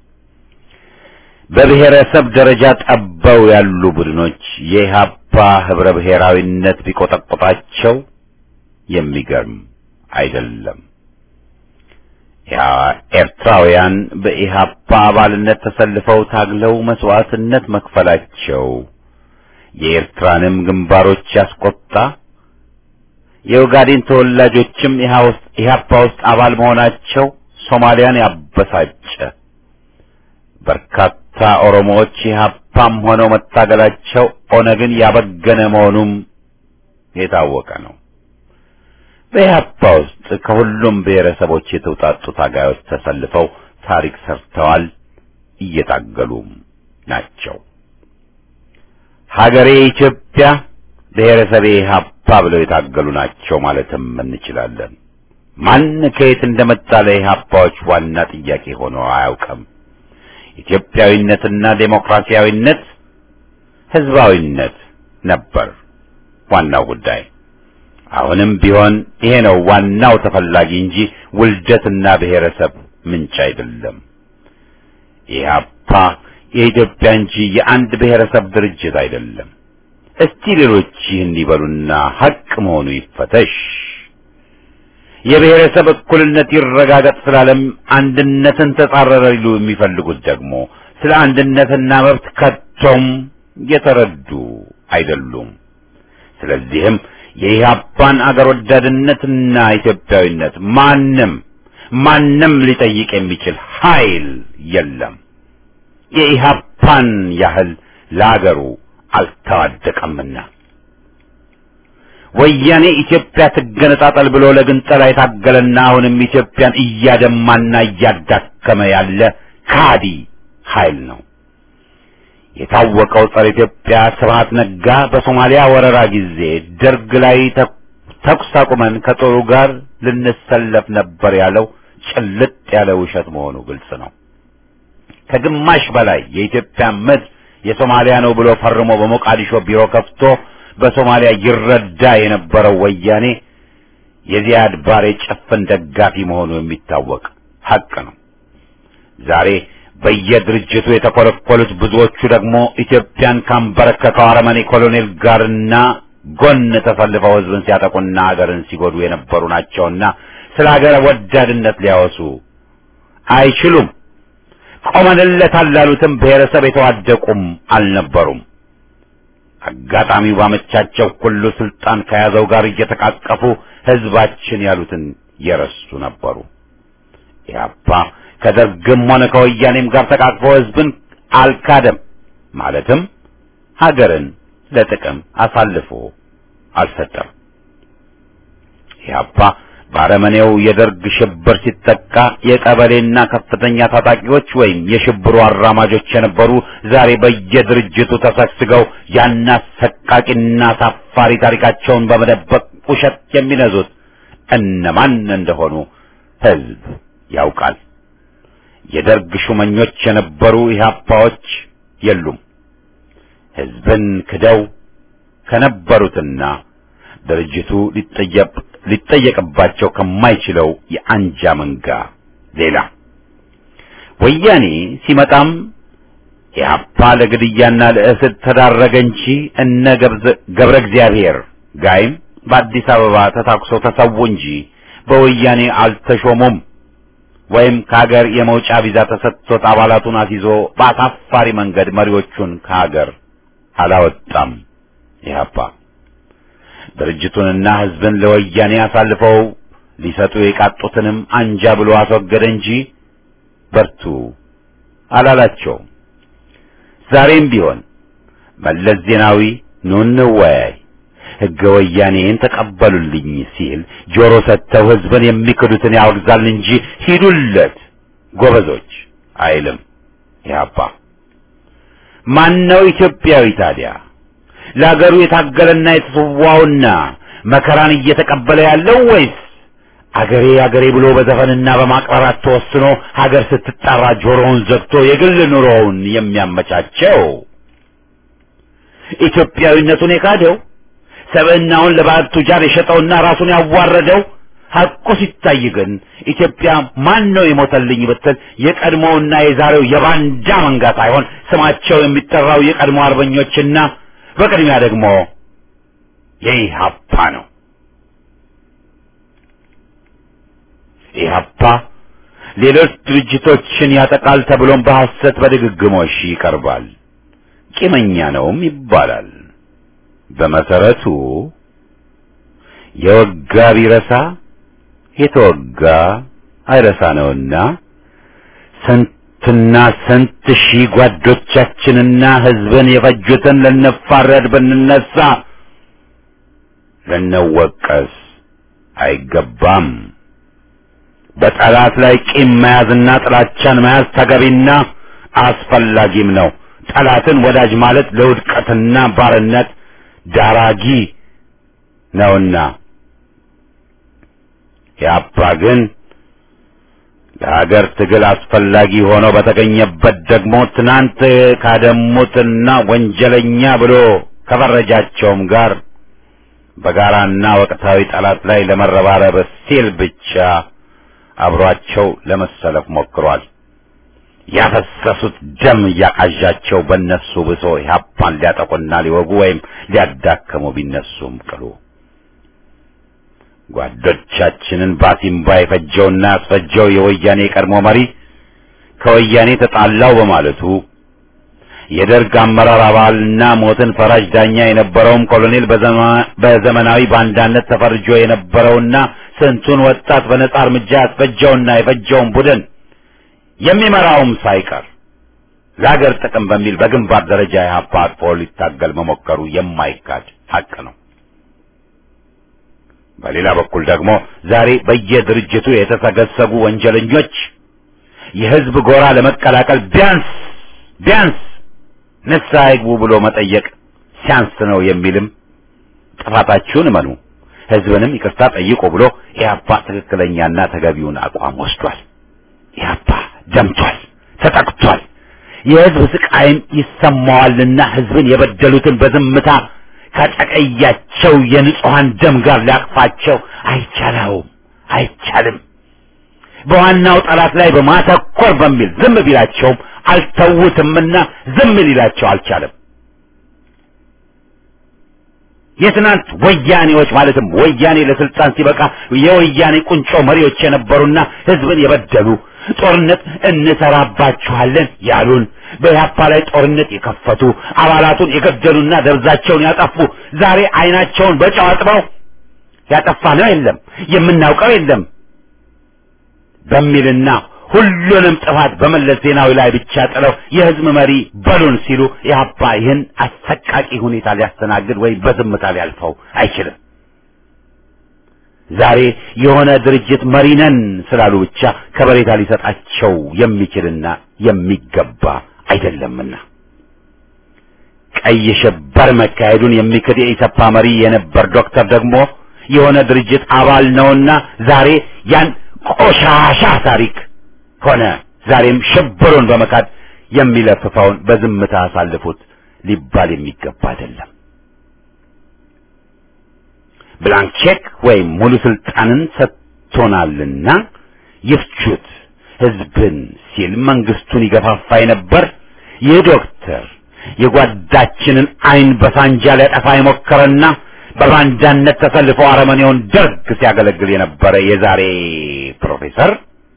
A: በብሔረሰብ ደረጃ ጠበው ያሉ ቡድኖች የኢህአፓ ህብረ ብሔራዊነት ቢቆጠቆጣቸው የሚገርም አይደለም። ኤርትራውያን በኢህአፓ አባልነት ተሰልፈው ታግለው መስዋዕትነት መክፈላቸው የኤርትራንም ግንባሮች ያስቆጣ፣ የኦጋዴን ተወላጆችም ኢህአፓ ውስጥ አባል መሆናቸው ሶማሊያን ያበሳጨ፣ በርካታ ኦሮሞዎች ኢህአፓም ሆነው መታገላቸው ኦነግን ያበገነ መሆኑም የታወቀ ነው። በኢህአፓ ውስጥ ከሁሉም ብሔረሰቦች የተውጣጡ ታጋዮች ተሰልፈው ታሪክ ሰርተዋል፣ እየታገሉም ናቸው። ሀገሬ ኢትዮጵያ፣ ብሔረሰቤ ኢህአፓ ብለው የታገሉ ናቸው ማለትም እንችላለን። ማን ከየት እንደመጣ ለኢህአፓዎች ዋና ጥያቄ ሆኖ አያውቅም። ኢትዮጵያዊነትና ዴሞክራሲያዊነት፣ ህዝባዊነት ነበር ዋናው ጉዳይ። አሁንም ቢሆን ይሄ ነው ዋናው ተፈላጊ እንጂ ውልደትና ብሔረሰብ ምንጭ አይደለም። ኢህአፓ የኢትዮጵያ እንጂ የአንድ ብሔረሰብ ድርጅት አይደለም። እስቲ ሌሎች ይህን ይበሉና ሐቅ መሆኑ ይፈተሽ። የብሔረሰብ እኩልነት ይረጋገጥ ስላለም አንድነትን ተጻረረ ሊሉ የሚፈልጉት ደግሞ ስለ አንድነትና መብት ከቶም የተረዱ አይደሉም። ስለዚህም የኢህአፓን አገር ወዳድነትና ኢትዮጵያዊነት ማንም ማንም ሊጠይቅ የሚችል ኃይል የለም። የኢህአፓን ያህል ለአገሩ አልተዋደቀምና ወያኔ ኢትዮጵያ ትገነጣጠል ብሎ ለግንጠላ የታገለና አሁንም ኢትዮጵያን እያደማና እያዳከመ ያለ ካዲ ኃይል ነው። የታወቀው ጸረ ኢትዮጵያ ስብሐት ነጋ በሶማሊያ ወረራ ጊዜ ደርግ ላይ ተኩስ አቁመን ከጦሩ ጋር ልንሰለፍ ነበር ያለው ጭልጥ ያለ ውሸት መሆኑ ግልጽ ነው። ከግማሽ በላይ የኢትዮጵያ ምድር የሶማሊያ ነው ብሎ ፈርሞ በሞቃዲሾ ቢሮ ከፍቶ በሶማሊያ ይረዳ የነበረው ወያኔ የዚያድ ባሬ ጭፍን ደጋፊ መሆኑ የሚታወቅ ሐቅ ነው። ዛሬ በየድርጅቱ የተኮለኮሉት ብዙዎቹ ደግሞ ኢትዮጵያን ካንበረከከው አረመኔ ኮሎኔል ጋርና ጎን ተሰልፈው ሕዝብን ሲያጠቁና ሀገርን ሲጎዱ የነበሩ ናቸውና ስለ ሀገር ወዳድነት ሊያወሱ አይችሉም። ቆመንለታል ላሉትም ብሔረሰብ የተዋደቁም አልነበሩም። አጋጣሚው ባመቻቸው ሁሉ ስልጣን ከያዘው ጋር እየተቃቀፉ ሕዝባችን ያሉትን የረሱ ነበሩ። ኢህአፓ ከደርግም ሆነ ከወያኔም ጋር ተቃቅፎ ሕዝብን አልካደም። ማለትም ሀገርን ለጥቅም አሳልፎ አልሰጠም። ኢህአፓ በአረመኔው የደርግ ሽብር ሲጠቃ የቀበሌና ከፍተኛ ታጣቂዎች ወይም የሽብሩ አራማጆች የነበሩ ዛሬ በየድርጅቱ ተሰግስገው ያን አሰቃቂና አሳፋሪ ታሪካቸውን በመደበቅ ውሸት የሚነዙት እነማን እንደሆኑ ህዝብ ያውቃል። የደርግ ሹመኞች የነበሩ ኢህአፓዎች የሉም። ህዝብን ክደው ከነበሩትና ድርጅቱ ሊጠየቅ ሊጠየቅባቸው ከማይችለው የአንጃ መንጋ ሌላ ወያኔ ሲመጣም ኢህአፓ ለግድያና ለእስር ተዳረገ እንጂ እነ ገብረ እግዚአብሔር ጋይም በአዲስ አበባ ተታኩሰው ተሰዉ እንጂ በወያኔ አልተሾሙም። ወይም ከሀገር የመውጫ ቪዛ ተሰጥቶት አባላቱን አስይዞ በአሳፋሪ መንገድ መሪዎቹን ከሀገር አላወጣም። ኢህአፓ ድርጅቱንና ህዝብን ለወያኔ አሳልፈው ሊሰጡ የቃጡትንም አንጃ ብሎ አስወገደ እንጂ በርቱ አላላቸውም። ዛሬም ቢሆን መለስ ዜናዊ ኑ እንወያይ፣ ህገ ወያኔን ተቀበሉልኝ ሲል ጆሮ ሰጥተው ህዝብን የሚክዱትን ያወግዛል እንጂ ሂዱለት ጎበዞች አይልም። ኢህአፓ ማነው ኢትዮጵያዊ ታዲያ? ለሀገሩ የታገለና የተሰዋውና መከራን እየተቀበለ ያለው ወይስ አገሬ አገሬ ብሎ በዘፈንና በማቅራራት ተወስኖ ሀገር ስትጠራ ጆሮውን ዘግቶ የግል ኑሮውን የሚያመቻቸው? ኢትዮጵያዊነቱን የካደው ሰብዕናውን ለባዕድ ቱጃር የሸጠውና ራሱን ያዋረደው ሐቁ ሲታይ ግን ኢትዮጵያ ማን ነው የሞተልኝ ብትል የቀድሞውና የዛሬው የባንዳ መንጋ ሳይሆን ስማቸው የሚጠራው የቀድሞ አርበኞችና በቅድሚያ ደግሞ የኢህአፓ ነው። ኢህአፓ ሌሎች ድርጅቶችን ያጠቃል ተብሎም በሐሰት በድግግሞሽ ይቀርባል። ቂመኛ ነውም ይባላል። በመሰረቱ የወጋ ቢረሳ የተወጋ አይረሳ ነውና ስንትና ስንት ሺህ ጓዶቻችንና ህዝብን የፈጁትን ልንፋረድ ብንነሳ ልንወቀስ አይገባም። በጠላት ላይ ቂም መያዝና ጥላቻን መያዝ ተገቢና አስፈላጊም ነው። ጠላትን ወዳጅ ማለት ለውድቀትና ባርነት ዳራጊ ነውና ያባ ግን ለሀገር ትግል አስፈላጊ ሆኖ በተገኘበት ደግሞ ትናንት ካደሙትና ወንጀለኛ ብሎ ከፈረጃቸውም ጋር በጋራና ወቅታዊ ጠላት ላይ ለመረባረብ ሲል ብቻ አብሯቸው ለመሰለፍ ሞክሯል። ያፈሰሱት ደም እያቃዣቸው በእነሱ ብሶ ኢህአፓን ሊያጠቁና ሊወጉ ወይም ሊያዳከሙ ቢነሱም ቅሉ ጓዶቻችንን ባሲምባ የፈጀውና ያስፈጀው የወያኔ ቀድሞ መሪ ከወያኔ ተጣላው በማለቱ የደርግ አመራር አባልና ሞትን ፈራጅ ዳኛ የነበረውም ኮሎኔል በዘመናዊ ባንዳነት ተፈርጆ የነበረውና ስንቱን ወጣት በነጻ እርምጃ ያስፈጀውና የፈጀውን ቡድን የሚመራውም ሳይቀር ለሀገር ጥቅም በሚል በግንባር ደረጃ ኢህአፓ አጥፎ ሊታገል መሞከሩ የማይካድ ሀቅ ነው። በሌላ በኩል ደግሞ ዛሬ በየድርጅቱ የተሰገሰጉ ወንጀለኞች የህዝብ ጎራ ለመቀላቀል ቢያንስ ቢያንስ ንስሐ ይግቡ ብሎ መጠየቅ ሲያንስ ነው የሚልም ጥፋታችሁን እመኑ፣ ህዝብንም ይቅርታ ጠይቁ ብሎ ኢህአፓ ትክክለኛና ተገቢውን አቋም ወስዷል። ኢህአፓ ደምቷል፣ ተጠቅቷል። የህዝብ ስቃይም ይሰማዋልና ህዝብን የበደሉትን በዝምታ ከጨቀያቸው የንጹሐን ደም ጋር ሊያቅፋቸው አይቻለውም፣ አይቻልም። በዋናው ጠላት ላይ በማተኮር በሚል ዝም ቢላቸውም አልተውትምና ዝም ሊላቸው አልቻለም። የትናንት ወያኔዎች ማለትም ወያኔ ለስልጣን ሲበቃ የወያኔ ቁንጮ መሪዎች የነበሩና ህዝብን የበደሉ ጦርነት እንሰራባችኋለን ያሉን በኢህአፓ ላይ ጦርነት የከፈቱ አባላቱን የገደሉና ደብዛቸውን ያጠፉ ዛሬ አይናቸውን በጨው አጥበው ያጠፋ ነው የለም የምናውቀው የለም በሚልና ሁሉንም ጥፋት በመለስ ዜናዊ ላይ ብቻ ጥለው የህዝብ መሪ በሉን ሲሉ ኢህአፓ ይህን አሰቃቂ ሁኔታ ሊያስተናግድ ወይም በዝምታ ሊያልፈው አይችልም። ዛሬ የሆነ ድርጅት መሪ ነን ስላሉ ብቻ ከበሬታ ሊሰጣቸው የሚችልና የሚገባ አይደለምና ቀይ ሽብር መካሄዱን የሚክድ የኢሰፓ መሪ የነበር ዶክተር ደግሞ የሆነ ድርጅት አባል ነውና ዛሬ ያን ቆሻሻ ታሪክ ሆነ ዛሬም ሽብሩን በመካድ የሚለፍፈውን በዝምታ አሳልፉት ሊባል የሚገባ አይደለም። ብላንክ ቼክ ወይም ሙሉ ስልጣንን ሰጥቶናልና ይፍቹት ህዝብን ሲል መንግስቱን ይገፋፋ የነበር ይህ ዶክተር የጓዳችንን አይን በሳንጃ ሊያጠፋ የሞከረና በባንዳነት ተሰልፎ አረመኔውን ደርግ ሲያገለግል የነበረ የዛሬ ፕሮፌሰር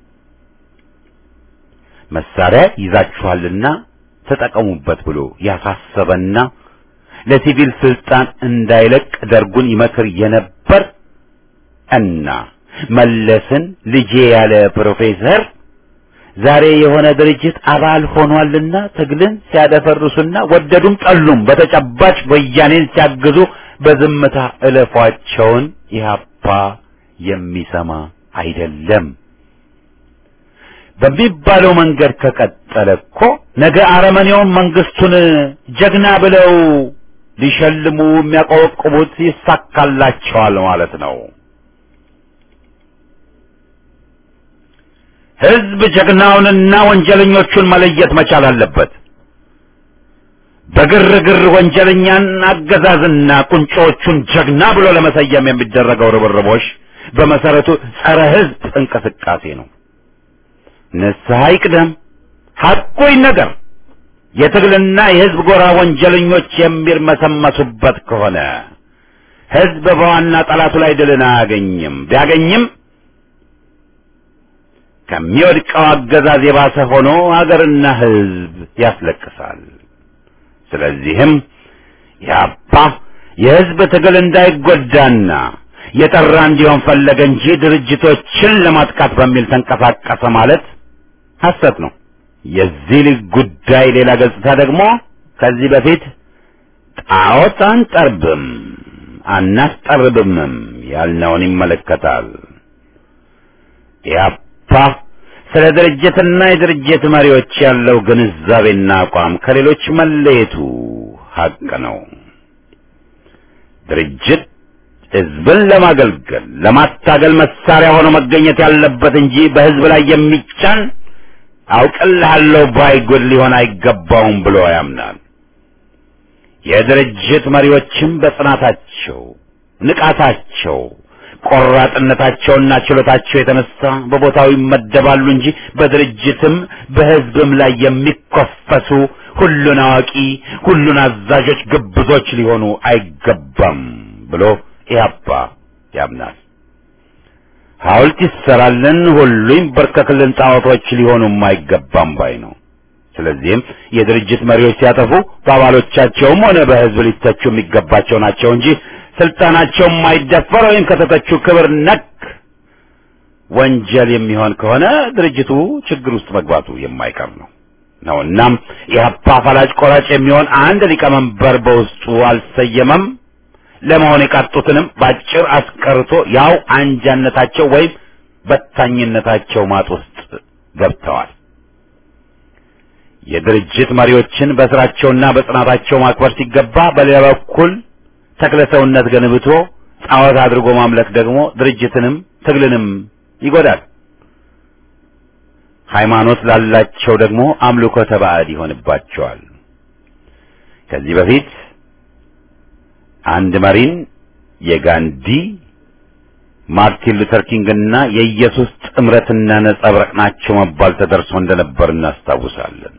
A: መሳሪያ ይዛችኋልና ተጠቀሙበት ብሎ ያሳሰበና ለሲቪል ስልጣን እንዳይለቅ ደርጉን ይመክር የነበር እና መለስን ልጄ ያለ ፕሮፌሰር ዛሬ የሆነ ድርጅት አባል ሆኗልና ትግልን ሲያደፈርሱና ወደዱም ጠሉም በተጨባጭ ወያኔን ሲያግዙ በዝምታ እለፏቸውን ኢህአፓ የሚሰማ አይደለም። በሚባለው መንገድ ከቀጠለ እኮ ነገ አረመኔውን መንግስቱን ጀግና ብለው ሊሸልሙ የሚያቆበቁቡት ይሳካላቸዋል ማለት ነው። ህዝብ ጀግናውንና ወንጀለኞቹን መለየት መቻል አለበት። በግርግር ወንጀለኛን አገዛዝና ቁንጮቹን ጀግና ብሎ ለመሰየም የሚደረገው ርብርቦሽ በመሰረቱ ጸረ ህዝብ እንቅስቃሴ ነው። ንስሐ ይቅደም፣ ሐቁ ይነገር። የትግልና የህዝብ ጎራ ወንጀለኞች የሚርመሰመሱበት ከሆነ ህዝብ በዋና ጠላቱ ላይ ድልን አያገኝም። ቢያገኝም ከሚወድቀው አገዛዝ የባሰ ሆኖ ሀገርና ህዝብ ያስለቅሳል። ስለዚህም ያባ የህዝብ ትግል እንዳይጎዳና የጠራ እንዲሆን ፈለገ እንጂ ድርጅቶችን ለማጥቃት በሚል ተንቀሳቀሰ ማለት ሐሰት ነው። የዚህ ልጅ ጉዳይ ሌላ ገጽታ ደግሞ ከዚህ በፊት ጣዖት አንጠርብም አናስጠርብምም ያልነውን ይመለከታል። ያፓ ስለ ድርጅትና የድርጅት መሪዎች ያለው ግንዛቤና አቋም ከሌሎች መለየቱ ሀቅ ነው። ድርጅት ህዝብን ለማገልገል ለማታገል መሳሪያ ሆኖ መገኘት ያለበት እንጂ በህዝብ ላይ የሚጫን አውቅልሃለሁ ባይ ጉድ ሊሆን አይገባውም ብሎ ያምናል። የድርጅት መሪዎችም በጽናታቸው፣ ንቃታቸው፣ ቆራጥነታቸውና ችሎታቸው የተነሳ በቦታው ይመደባሉ እንጂ በድርጅትም በህዝብም ላይ የሚኮፈሱ ሁሉን አዋቂ፣ ሁሉን አዛዦች ግብዞች ሊሆኑ አይገባም ብሎ ኢህአፓ ያምናል። ሐውልት ይሰራልን፣ ሁሉ ይንበርከክልን፣ ጣዖቶች ሊሆኑም አይገባም ባይ ነው። ስለዚህም የድርጅት መሪዎች ሲያጠፉ በአባሎቻቸውም ሆነ በህዝብ ሊተቹ የሚገባቸው ናቸው እንጂ ስልጣናቸው የማይደፈር ወይም ከተተቹ ክብር ነክ ወንጀል የሚሆን ከሆነ ድርጅቱ ችግር ውስጥ መግባቱ የማይቀር ነው ነው እናም ኢህአፓ ፈላጭ ቆራጭ የሚሆን አንድ ሊቀመንበር በውስጡ አልሰየመም። ለመሆን የቃጡትንም ባጭር አስቀርቶ ያው አንጃነታቸው ወይም በታኝነታቸው ማጥ ውስጥ ገብተዋል። የድርጅት መሪዎችን በስራቸውና በጽናታቸው ማክበር ሲገባ፣ በሌላ በኩል ተክለ ሰውነት ገንብቶ ጣዖት አድርጎ ማምለክ ደግሞ ድርጅትንም ትግልንም ይጎዳል። ሃይማኖት ላላቸው ደግሞ አምልኮተ ባዕድ ይሆንባቸዋል። ከዚህ በፊት አንድ መሪን የጋንዲ ማርቲን ሉተር ኪንግና የኢየሱስ ጥምረትና ነጸብራቅ ናቸው መባል ተደርሶ እንደነበር እናስታውሳለን።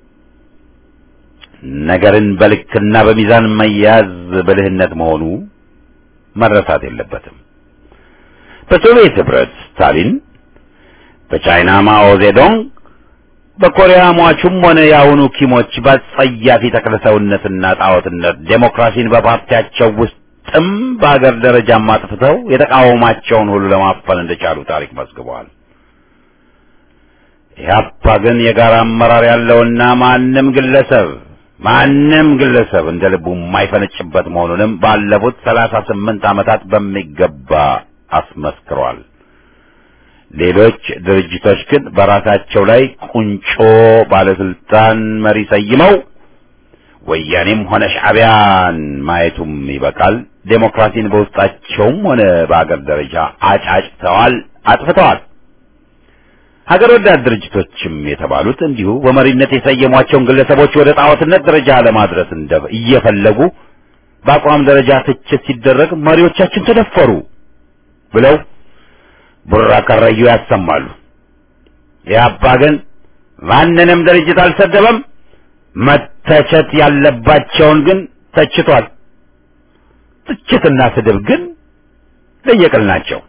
A: ነገርን በልክና በሚዛን መያዝ ብልህነት መሆኑ መረሳት የለበትም። በሶቪየት ህብረት ስታሊን፣ በቻይና ማኦ ዜዶንግ፣ በኮሪያ ሟቹም ሆነ የአሁኑ ኪሞች በጸያፊ ተክለሰውነትና ጣዖትነት ዴሞክራሲን በፓርቲያቸው ውስጥም በአገር ደረጃም አጥፍተው የተቃወማቸውን ሁሉ ለማፈን እንደቻሉ ታሪክ መዝግበዋል። ኢህአፓ ግን የጋራ አመራር ያለውና ማንም ግለሰብ ማንም ግለሰብ እንደ ልቡ የማይፈነጭበት መሆኑንም ባለፉት ሰላሳ ስምንት ዓመታት በሚገባ አስመስክሯል። ሌሎች ድርጅቶች ግን በራሳቸው ላይ ቁንጮ ባለስልጣን መሪ ሰይመው ወያኔም ሆነ ሻዕቢያን ማየቱም ይበቃል። ዴሞክራሲን በውስጣቸውም ሆነ በአገር ደረጃ አጫጭተዋል፣ አጥፍተዋል። ሀገር ወዳድ ድርጅቶችም የተባሉት እንዲሁ በመሪነት የሰየሟቸውን ግለሰቦች ወደ ጣዖትነት ደረጃ ለማድረስ እንደ እየፈለጉ በአቋም ደረጃ ትችት ሲደረግ መሪዎቻችን ተደፈሩ ብለው ቡራ ከረዩ ያሰማሉ። ኢህአፓ ግን ማንንም ድርጅት አልሰደበም። መተቸት ያለባቸውን ግን ተችቷል። ትችትና ስድብ ግን ለየቅል ናቸው።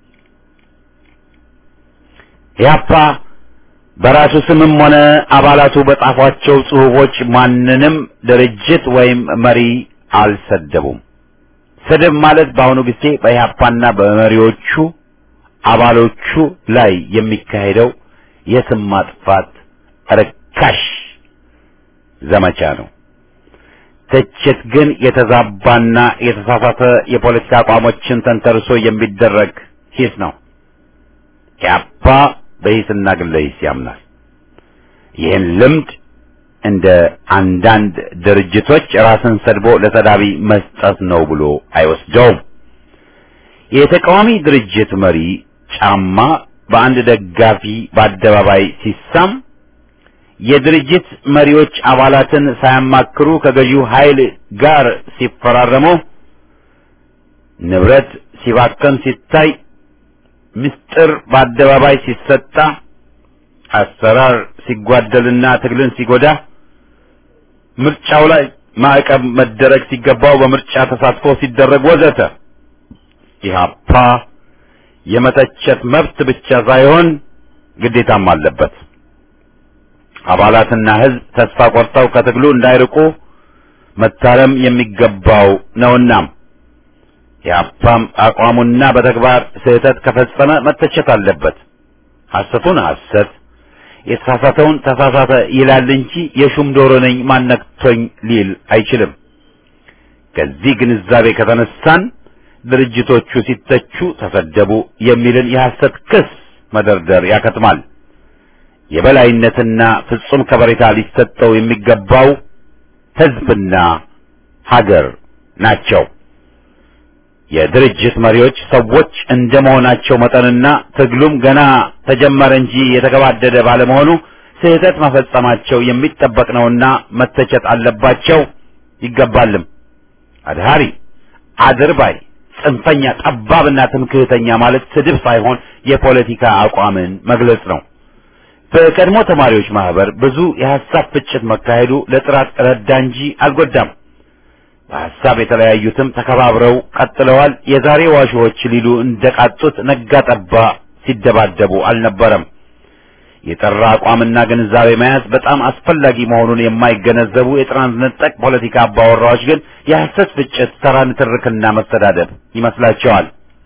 A: ኢህአፓ በራሱ ስምም ሆነ አባላቱ በጻፏቸው ጽሑፎች ማንንም ድርጅት ወይም መሪ አልሰደቡም። ስድብ ማለት በአሁኑ ጊዜ በኢህአፓና በመሪዎቹ አባሎቹ ላይ የሚካሄደው የስም ማጥፋት ርካሽ ዘመቻ ነው። ትችት ግን የተዛባና የተሳሳተ የፖለቲካ አቋሞችን ተንተርሶ የሚደረግ ሂስ ነው። ኢህአፓ በሂስና ግለ ሂስ ያምናል። ይህን ልምድ እንደ አንዳንድ ድርጅቶች ራስን ሰድቦ ለሰዳቢ መስጠት ነው ብሎ አይወስደውም። የተቃዋሚ ድርጅት መሪ ጫማ በአንድ ደጋፊ በአደባባይ ሲሳም የድርጅት መሪዎች አባላትን ሳያማክሩ ከገዢው ኃይል ጋር ሲፈራረሙ፣ ንብረት ሲባከን ሲታይ፣ ምስጢር በአደባባይ ሲሰጣ፣ አሰራር ሲጓደልና ትግልን ሲጎዳ፣ ምርጫው ላይ ማዕቀብ መደረግ ሲገባው በምርጫ ተሳትፎ ሲደረግ ወዘተ ኢህአፓ የመተቸት መብት ብቻ ሳይሆን ግዴታም አለበት። አባላትና ሕዝብ ተስፋ ቆርጠው ከትግሉ እንዳይርቁ መታረም የሚገባው ነውና ኢህአፓም አቋሙና በተግባር ስህተት ከፈጸመ መተቸት አለበት። ሐሰቱን ሐሰት የተሳሳተውን ተሳሳተ ይላል እንጂ የሹም ዶሮ ነኝ ማነክቶኝ ሊል አይችልም። ከዚህ ግንዛቤ ከተነሳን ድርጅቶቹ ሲተቹ ተሰደቡ የሚልን የሐሰት ክስ መደርደር ያከትማል። የበላይነትና ፍጹም ከበሬታ ሊሰጠው የሚገባው ሕዝብና ሀገር ናቸው። የድርጅት መሪዎች ሰዎች እንደመሆናቸው መጠንና ትግሉም ገና ተጀመረ እንጂ የተገባደደ ባለመሆኑ ስህተት መፈጸማቸው የሚጠበቅ ነውና መተቸት አለባቸው ይገባልም። አድሃሪ፣ አድርባይ፣ ጽንፈኛ፣ ጠባብና ትምክህተኛ ማለት ስድብ ሳይሆን የፖለቲካ አቋምን መግለጽ ነው። በቀድሞ ተማሪዎች ማህበር ብዙ የሐሳብ ፍጭት መካሄዱ ለጥራት ረዳ እንጂ አልጎዳም። በሐሳብ የተለያዩትም ተከባብረው ቀጥለዋል። የዛሬ ዋሾዎች ሊሉ እንደቃጡት ነጋ ጠባ ሲደባደቡ አልነበረም። የጠራ አቋምና ግንዛቤ መያዝ በጣም አስፈላጊ መሆኑን የማይገነዘቡ የጥራን ነጠቅ ፖለቲካ አባወራዎች ግን የሐሰት ፍጭት፣ ተራ ንትርክና መስተዳደብ ይመስላቸዋል።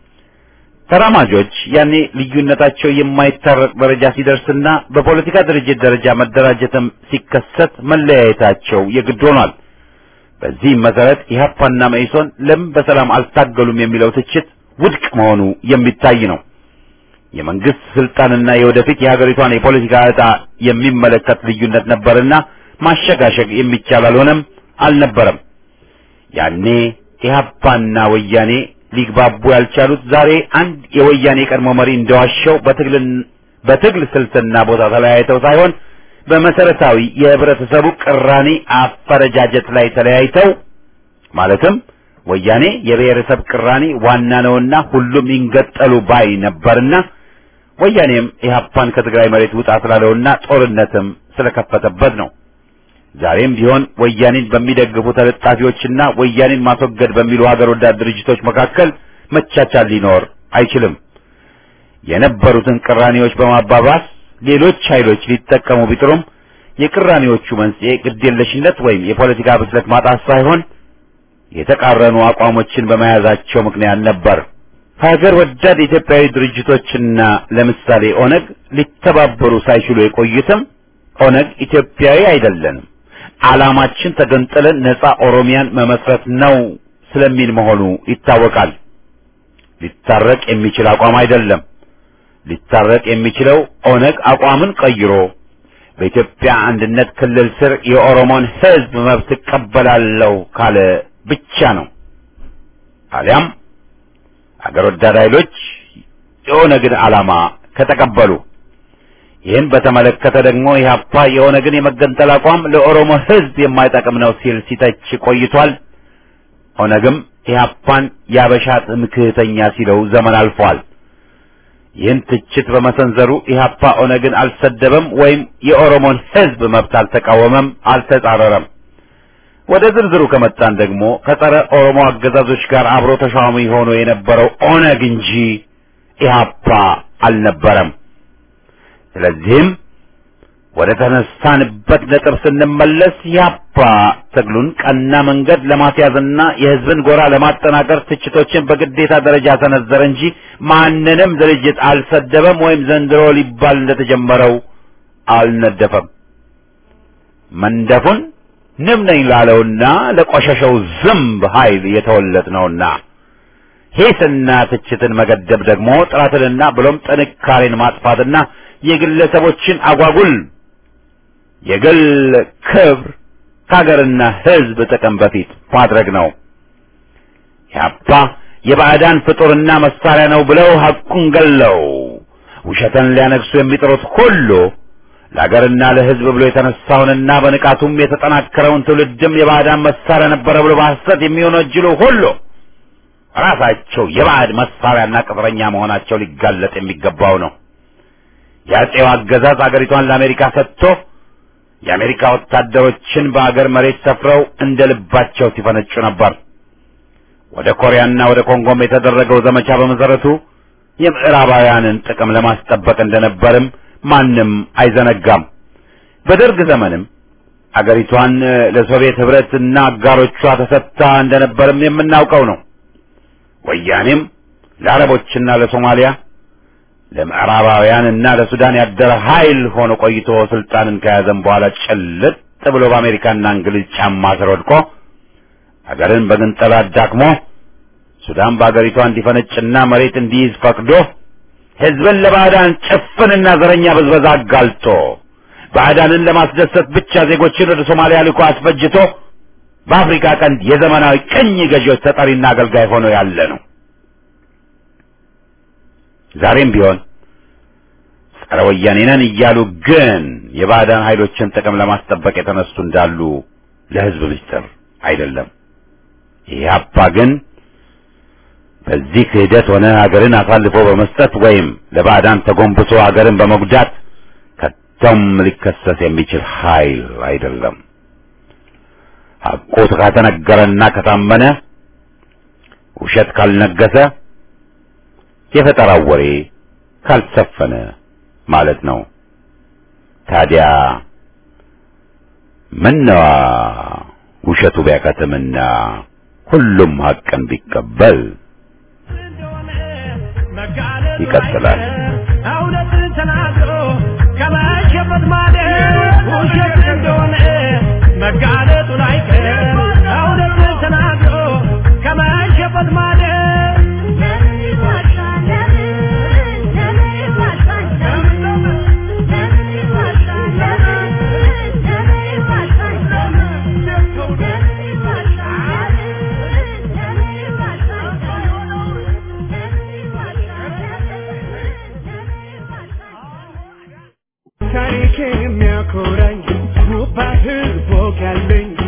A: ተራማጆች ያኔ ልዩነታቸው የማይታረቅ ደረጃ ሲደርስና በፖለቲካ ድርጅት ደረጃ መደራጀትም ሲከሰት መለያየታቸው የግድ ሆኗል። በዚህም መሰረት ኢህአፓና መኢሶን ለምን በሰላም አልታገሉም የሚለው ትችት ውድቅ መሆኑ የሚታይ ነው። የመንግስት ስልጣንና የወደፊት የሀገሪቷን የፖለቲካ ዕጣ የሚመለከት ልዩነት ነበርና ማሸጋሸግ የሚቻል አልሆነም አልነበረም። ያኔ ኢህአፓና ወያኔ ሊግባቡ ያልቻሉት ዛሬ አንድ የወያኔ ቀድሞ መሪ እንደዋሸው በትግል በትግል ስልትና ቦታ ተለያይተው ሳይሆን በመሰረታዊ የህብረተሰቡ ቅራኔ አፈረጃጀት ላይ ተለያይተው ማለትም ወያኔ የብሔረሰብ ቅራኔ ዋና ነውና ሁሉም ይንገጠሉ ባይ ነበርና ወያኔም ኢህአፓን ከትግራይ መሬት ውጣ ስላለውና ጦርነትም ስለከፈተበት ነው። ዛሬም ቢሆን ወያኔን በሚደግፉ ተለጣፊዎችና ወያኔን ማስወገድ በሚሉ ሀገር ወዳድ ድርጅቶች መካከል መቻቻል ሊኖር አይችልም። የነበሩትን ቅራኔዎች በማባባስ ሌሎች ኃይሎች ሊጠቀሙ ቢጥሩም የቅራኔዎቹ መንስኤ ግዴለሽነት ወይም የፖለቲካ ብስለት ማጣት ሳይሆን የተቃረኑ አቋሞችን በመያዛቸው ምክንያት ነበር። ሀገር ወዳድ ኢትዮጵያዊ ድርጅቶችና ለምሳሌ ኦነግ ሊተባበሩ ሳይችሉ የቆዩትም ኦነግ ኢትዮጵያዊ አይደለንም፣ ዓላማችን ተገንጥለን ነፃ ኦሮሚያን መመስረት ነው ስለሚል መሆኑ ይታወቃል። ሊታረቅ የሚችል አቋም አይደለም። ሊታረቅ የሚችለው ኦነግ አቋምን ቀይሮ በኢትዮጵያ አንድነት ክልል ስር የኦሮሞን ሕዝብ መብት እቀበላለሁ ካለ ብቻ ነው። አሊያም አገር ወዳድ ኃይሎች የኦነግን ዓላማ ከተቀበሉ ይህን በተመለከተ ደግሞ ኢህአፓ የኦነግን የመገንጠል አቋም ለኦሮሞ ሕዝብ የማይጠቅም ነው ሲል ሲተች ቆይቷል። ኦነግም ኢህአፓን ያበሻ ትምክህተኛ ሲለው ዘመን አልፏል። ይህን ትችት በመሰንዘሩ ኢህአፓ ኦነግን አልሰደበም ወይም የኦሮሞን ሕዝብ መብት አልተቃወመም፣ አልተጻረረም። ወደ ዝርዝሩ ከመጣን ደግሞ ከጸረ ኦሮሞ አገዛዞች ጋር አብሮ ተሿሚ ሆኖ የነበረው ኦነግ እንጂ ኢህአፓ አልነበረም። ስለዚህም ወደ ተነሳንበት ነጥብ ስንመለስ ኢህአፓ ትግሉን ቀና መንገድ ለማስያዝና የህዝብን ጎራ ለማጠናከር ትችቶችን በግዴታ ደረጃ ሰነዘረ እንጂ ማንንም ድርጅት አልሰደበም ወይም ዘንድሮ ሊባል እንደተጀመረው አልነደፈም። መንደፉን ንብ ነኝ ላለውና ለቆሸሸው ዝምብ ኃይል የተወለድ ነውና ሂስና ትችትን መገደብ ደግሞ ጥራትንና ብሎም ጥንካሬን ማጥፋትና የግለሰቦችን አጓጉል የግል ክብር ከሀገርና ህዝብ ጥቅም በፊት ማድረግ ነው። ያፓ የባዕዳን ፍጡርና መሳሪያ ነው ብለው ሐቁን ገለው ውሸትን ሊያነግሱ የሚጥሩት ሁሉ ለሀገርና ለህዝብ ብሎ የተነሳውንና በንቃቱም የተጠናከረውን ትውልድም የባዕዳን መሳሪያ ነበረ ብሎ በሐሰት የሚወነጅሉ ሁሉ ራሳቸው የባዕድ መሳሪያና ቅጥረኛ መሆናቸው ሊጋለጥ የሚገባው ነው። የአጼው አገዛዝ አገሪቷን ለአሜሪካ ሰጥቶ የአሜሪካ ወታደሮችን በአገር መሬት ሰፍረው እንደ ልባቸው ሲፈነጩ ነበር። ወደ ኮሪያና ወደ ኮንጎም የተደረገው ዘመቻ በመሰረቱ የምዕራባውያንን ጥቅም ለማስጠበቅ እንደነበርም ማንም አይዘነጋም። በደርግ ዘመንም አገሪቷን ለሶቪየት ህብረትና አጋሮቿ ተሰጥታ እንደነበርም የምናውቀው ነው። ወያኔም ለአረቦችና ለሶማሊያ ለምዕራባውያንና ለሱዳን ያደረ ኃይል ሆኖ ቆይቶ ስልጣንን ከያዘም በኋላ ጭልጥ ብሎ በአሜሪካና እንግሊዝ ጫማ ስር ወድቆ ሀገርን በግንጠላ አዳክሞ ሱዳን በአገሪቷ እንዲፈነጭና መሬት እንዲይዝ ፈቅዶ ህዝብን ለባዕዳን ጭፍንና ዘረኛ ብዝበዛ አጋልጦ ባዕዳንን ለማስደሰት ብቻ ዜጎችን ወደ ሶማሊያ ልኮ አስፈጅቶ በአፍሪካ ቀንድ የዘመናዊ ቅኝ ገዢዎች ተጠሪና አገልጋይ ሆኖ ያለ ነው። ዛሬም ቢሆን ጸረ ወያኔ ነን እያሉ ግን የባዕዳን ኃይሎችን ጥቅም ለማስጠበቅ የተነሱ እንዳሉ ለህዝብ ምስጢር አይደለም። ኢህአፓ ግን በዚህ ክህደት ሆነ ሀገርን አሳልፎ በመስጠት ወይም ለባዕዳን ተጎንብሶ ሀገርን በመጉዳት ከቶም ሊከሰስ የሚችል ኃይል አይደለም። ሐቁ ከተነገረና ከታመነ ውሸት ካልነገሰ የፈጠራው ወሬ ካልሰፈነ ማለት ነው። ታዲያ ምነዋ ውሸቱ ቢያከትምና ሁሉም ሐቅን ቢቀበል ይቀጥላል።
D: እውነትን ተናግሮ ከመሸበት ማደር ውሸት እንደሆነ መጋለጡ ላይቀር እውነትን ተናግሮ ከመሸበት ማደር
C: ለምን ይዋሻል? ለምን ለምን ይዋሻል? ለምን ለምን ይዋሻል? ለምን ለምን ይዋሻል? ለምን ለምን ይዋሻል? ለምን ይዋሻል? ለምን ይዋሻል? ለምን ይዋሻል?
D: ታሪክ የሚያኮራኝ ውባ ህዝብ ወግ ያለኝ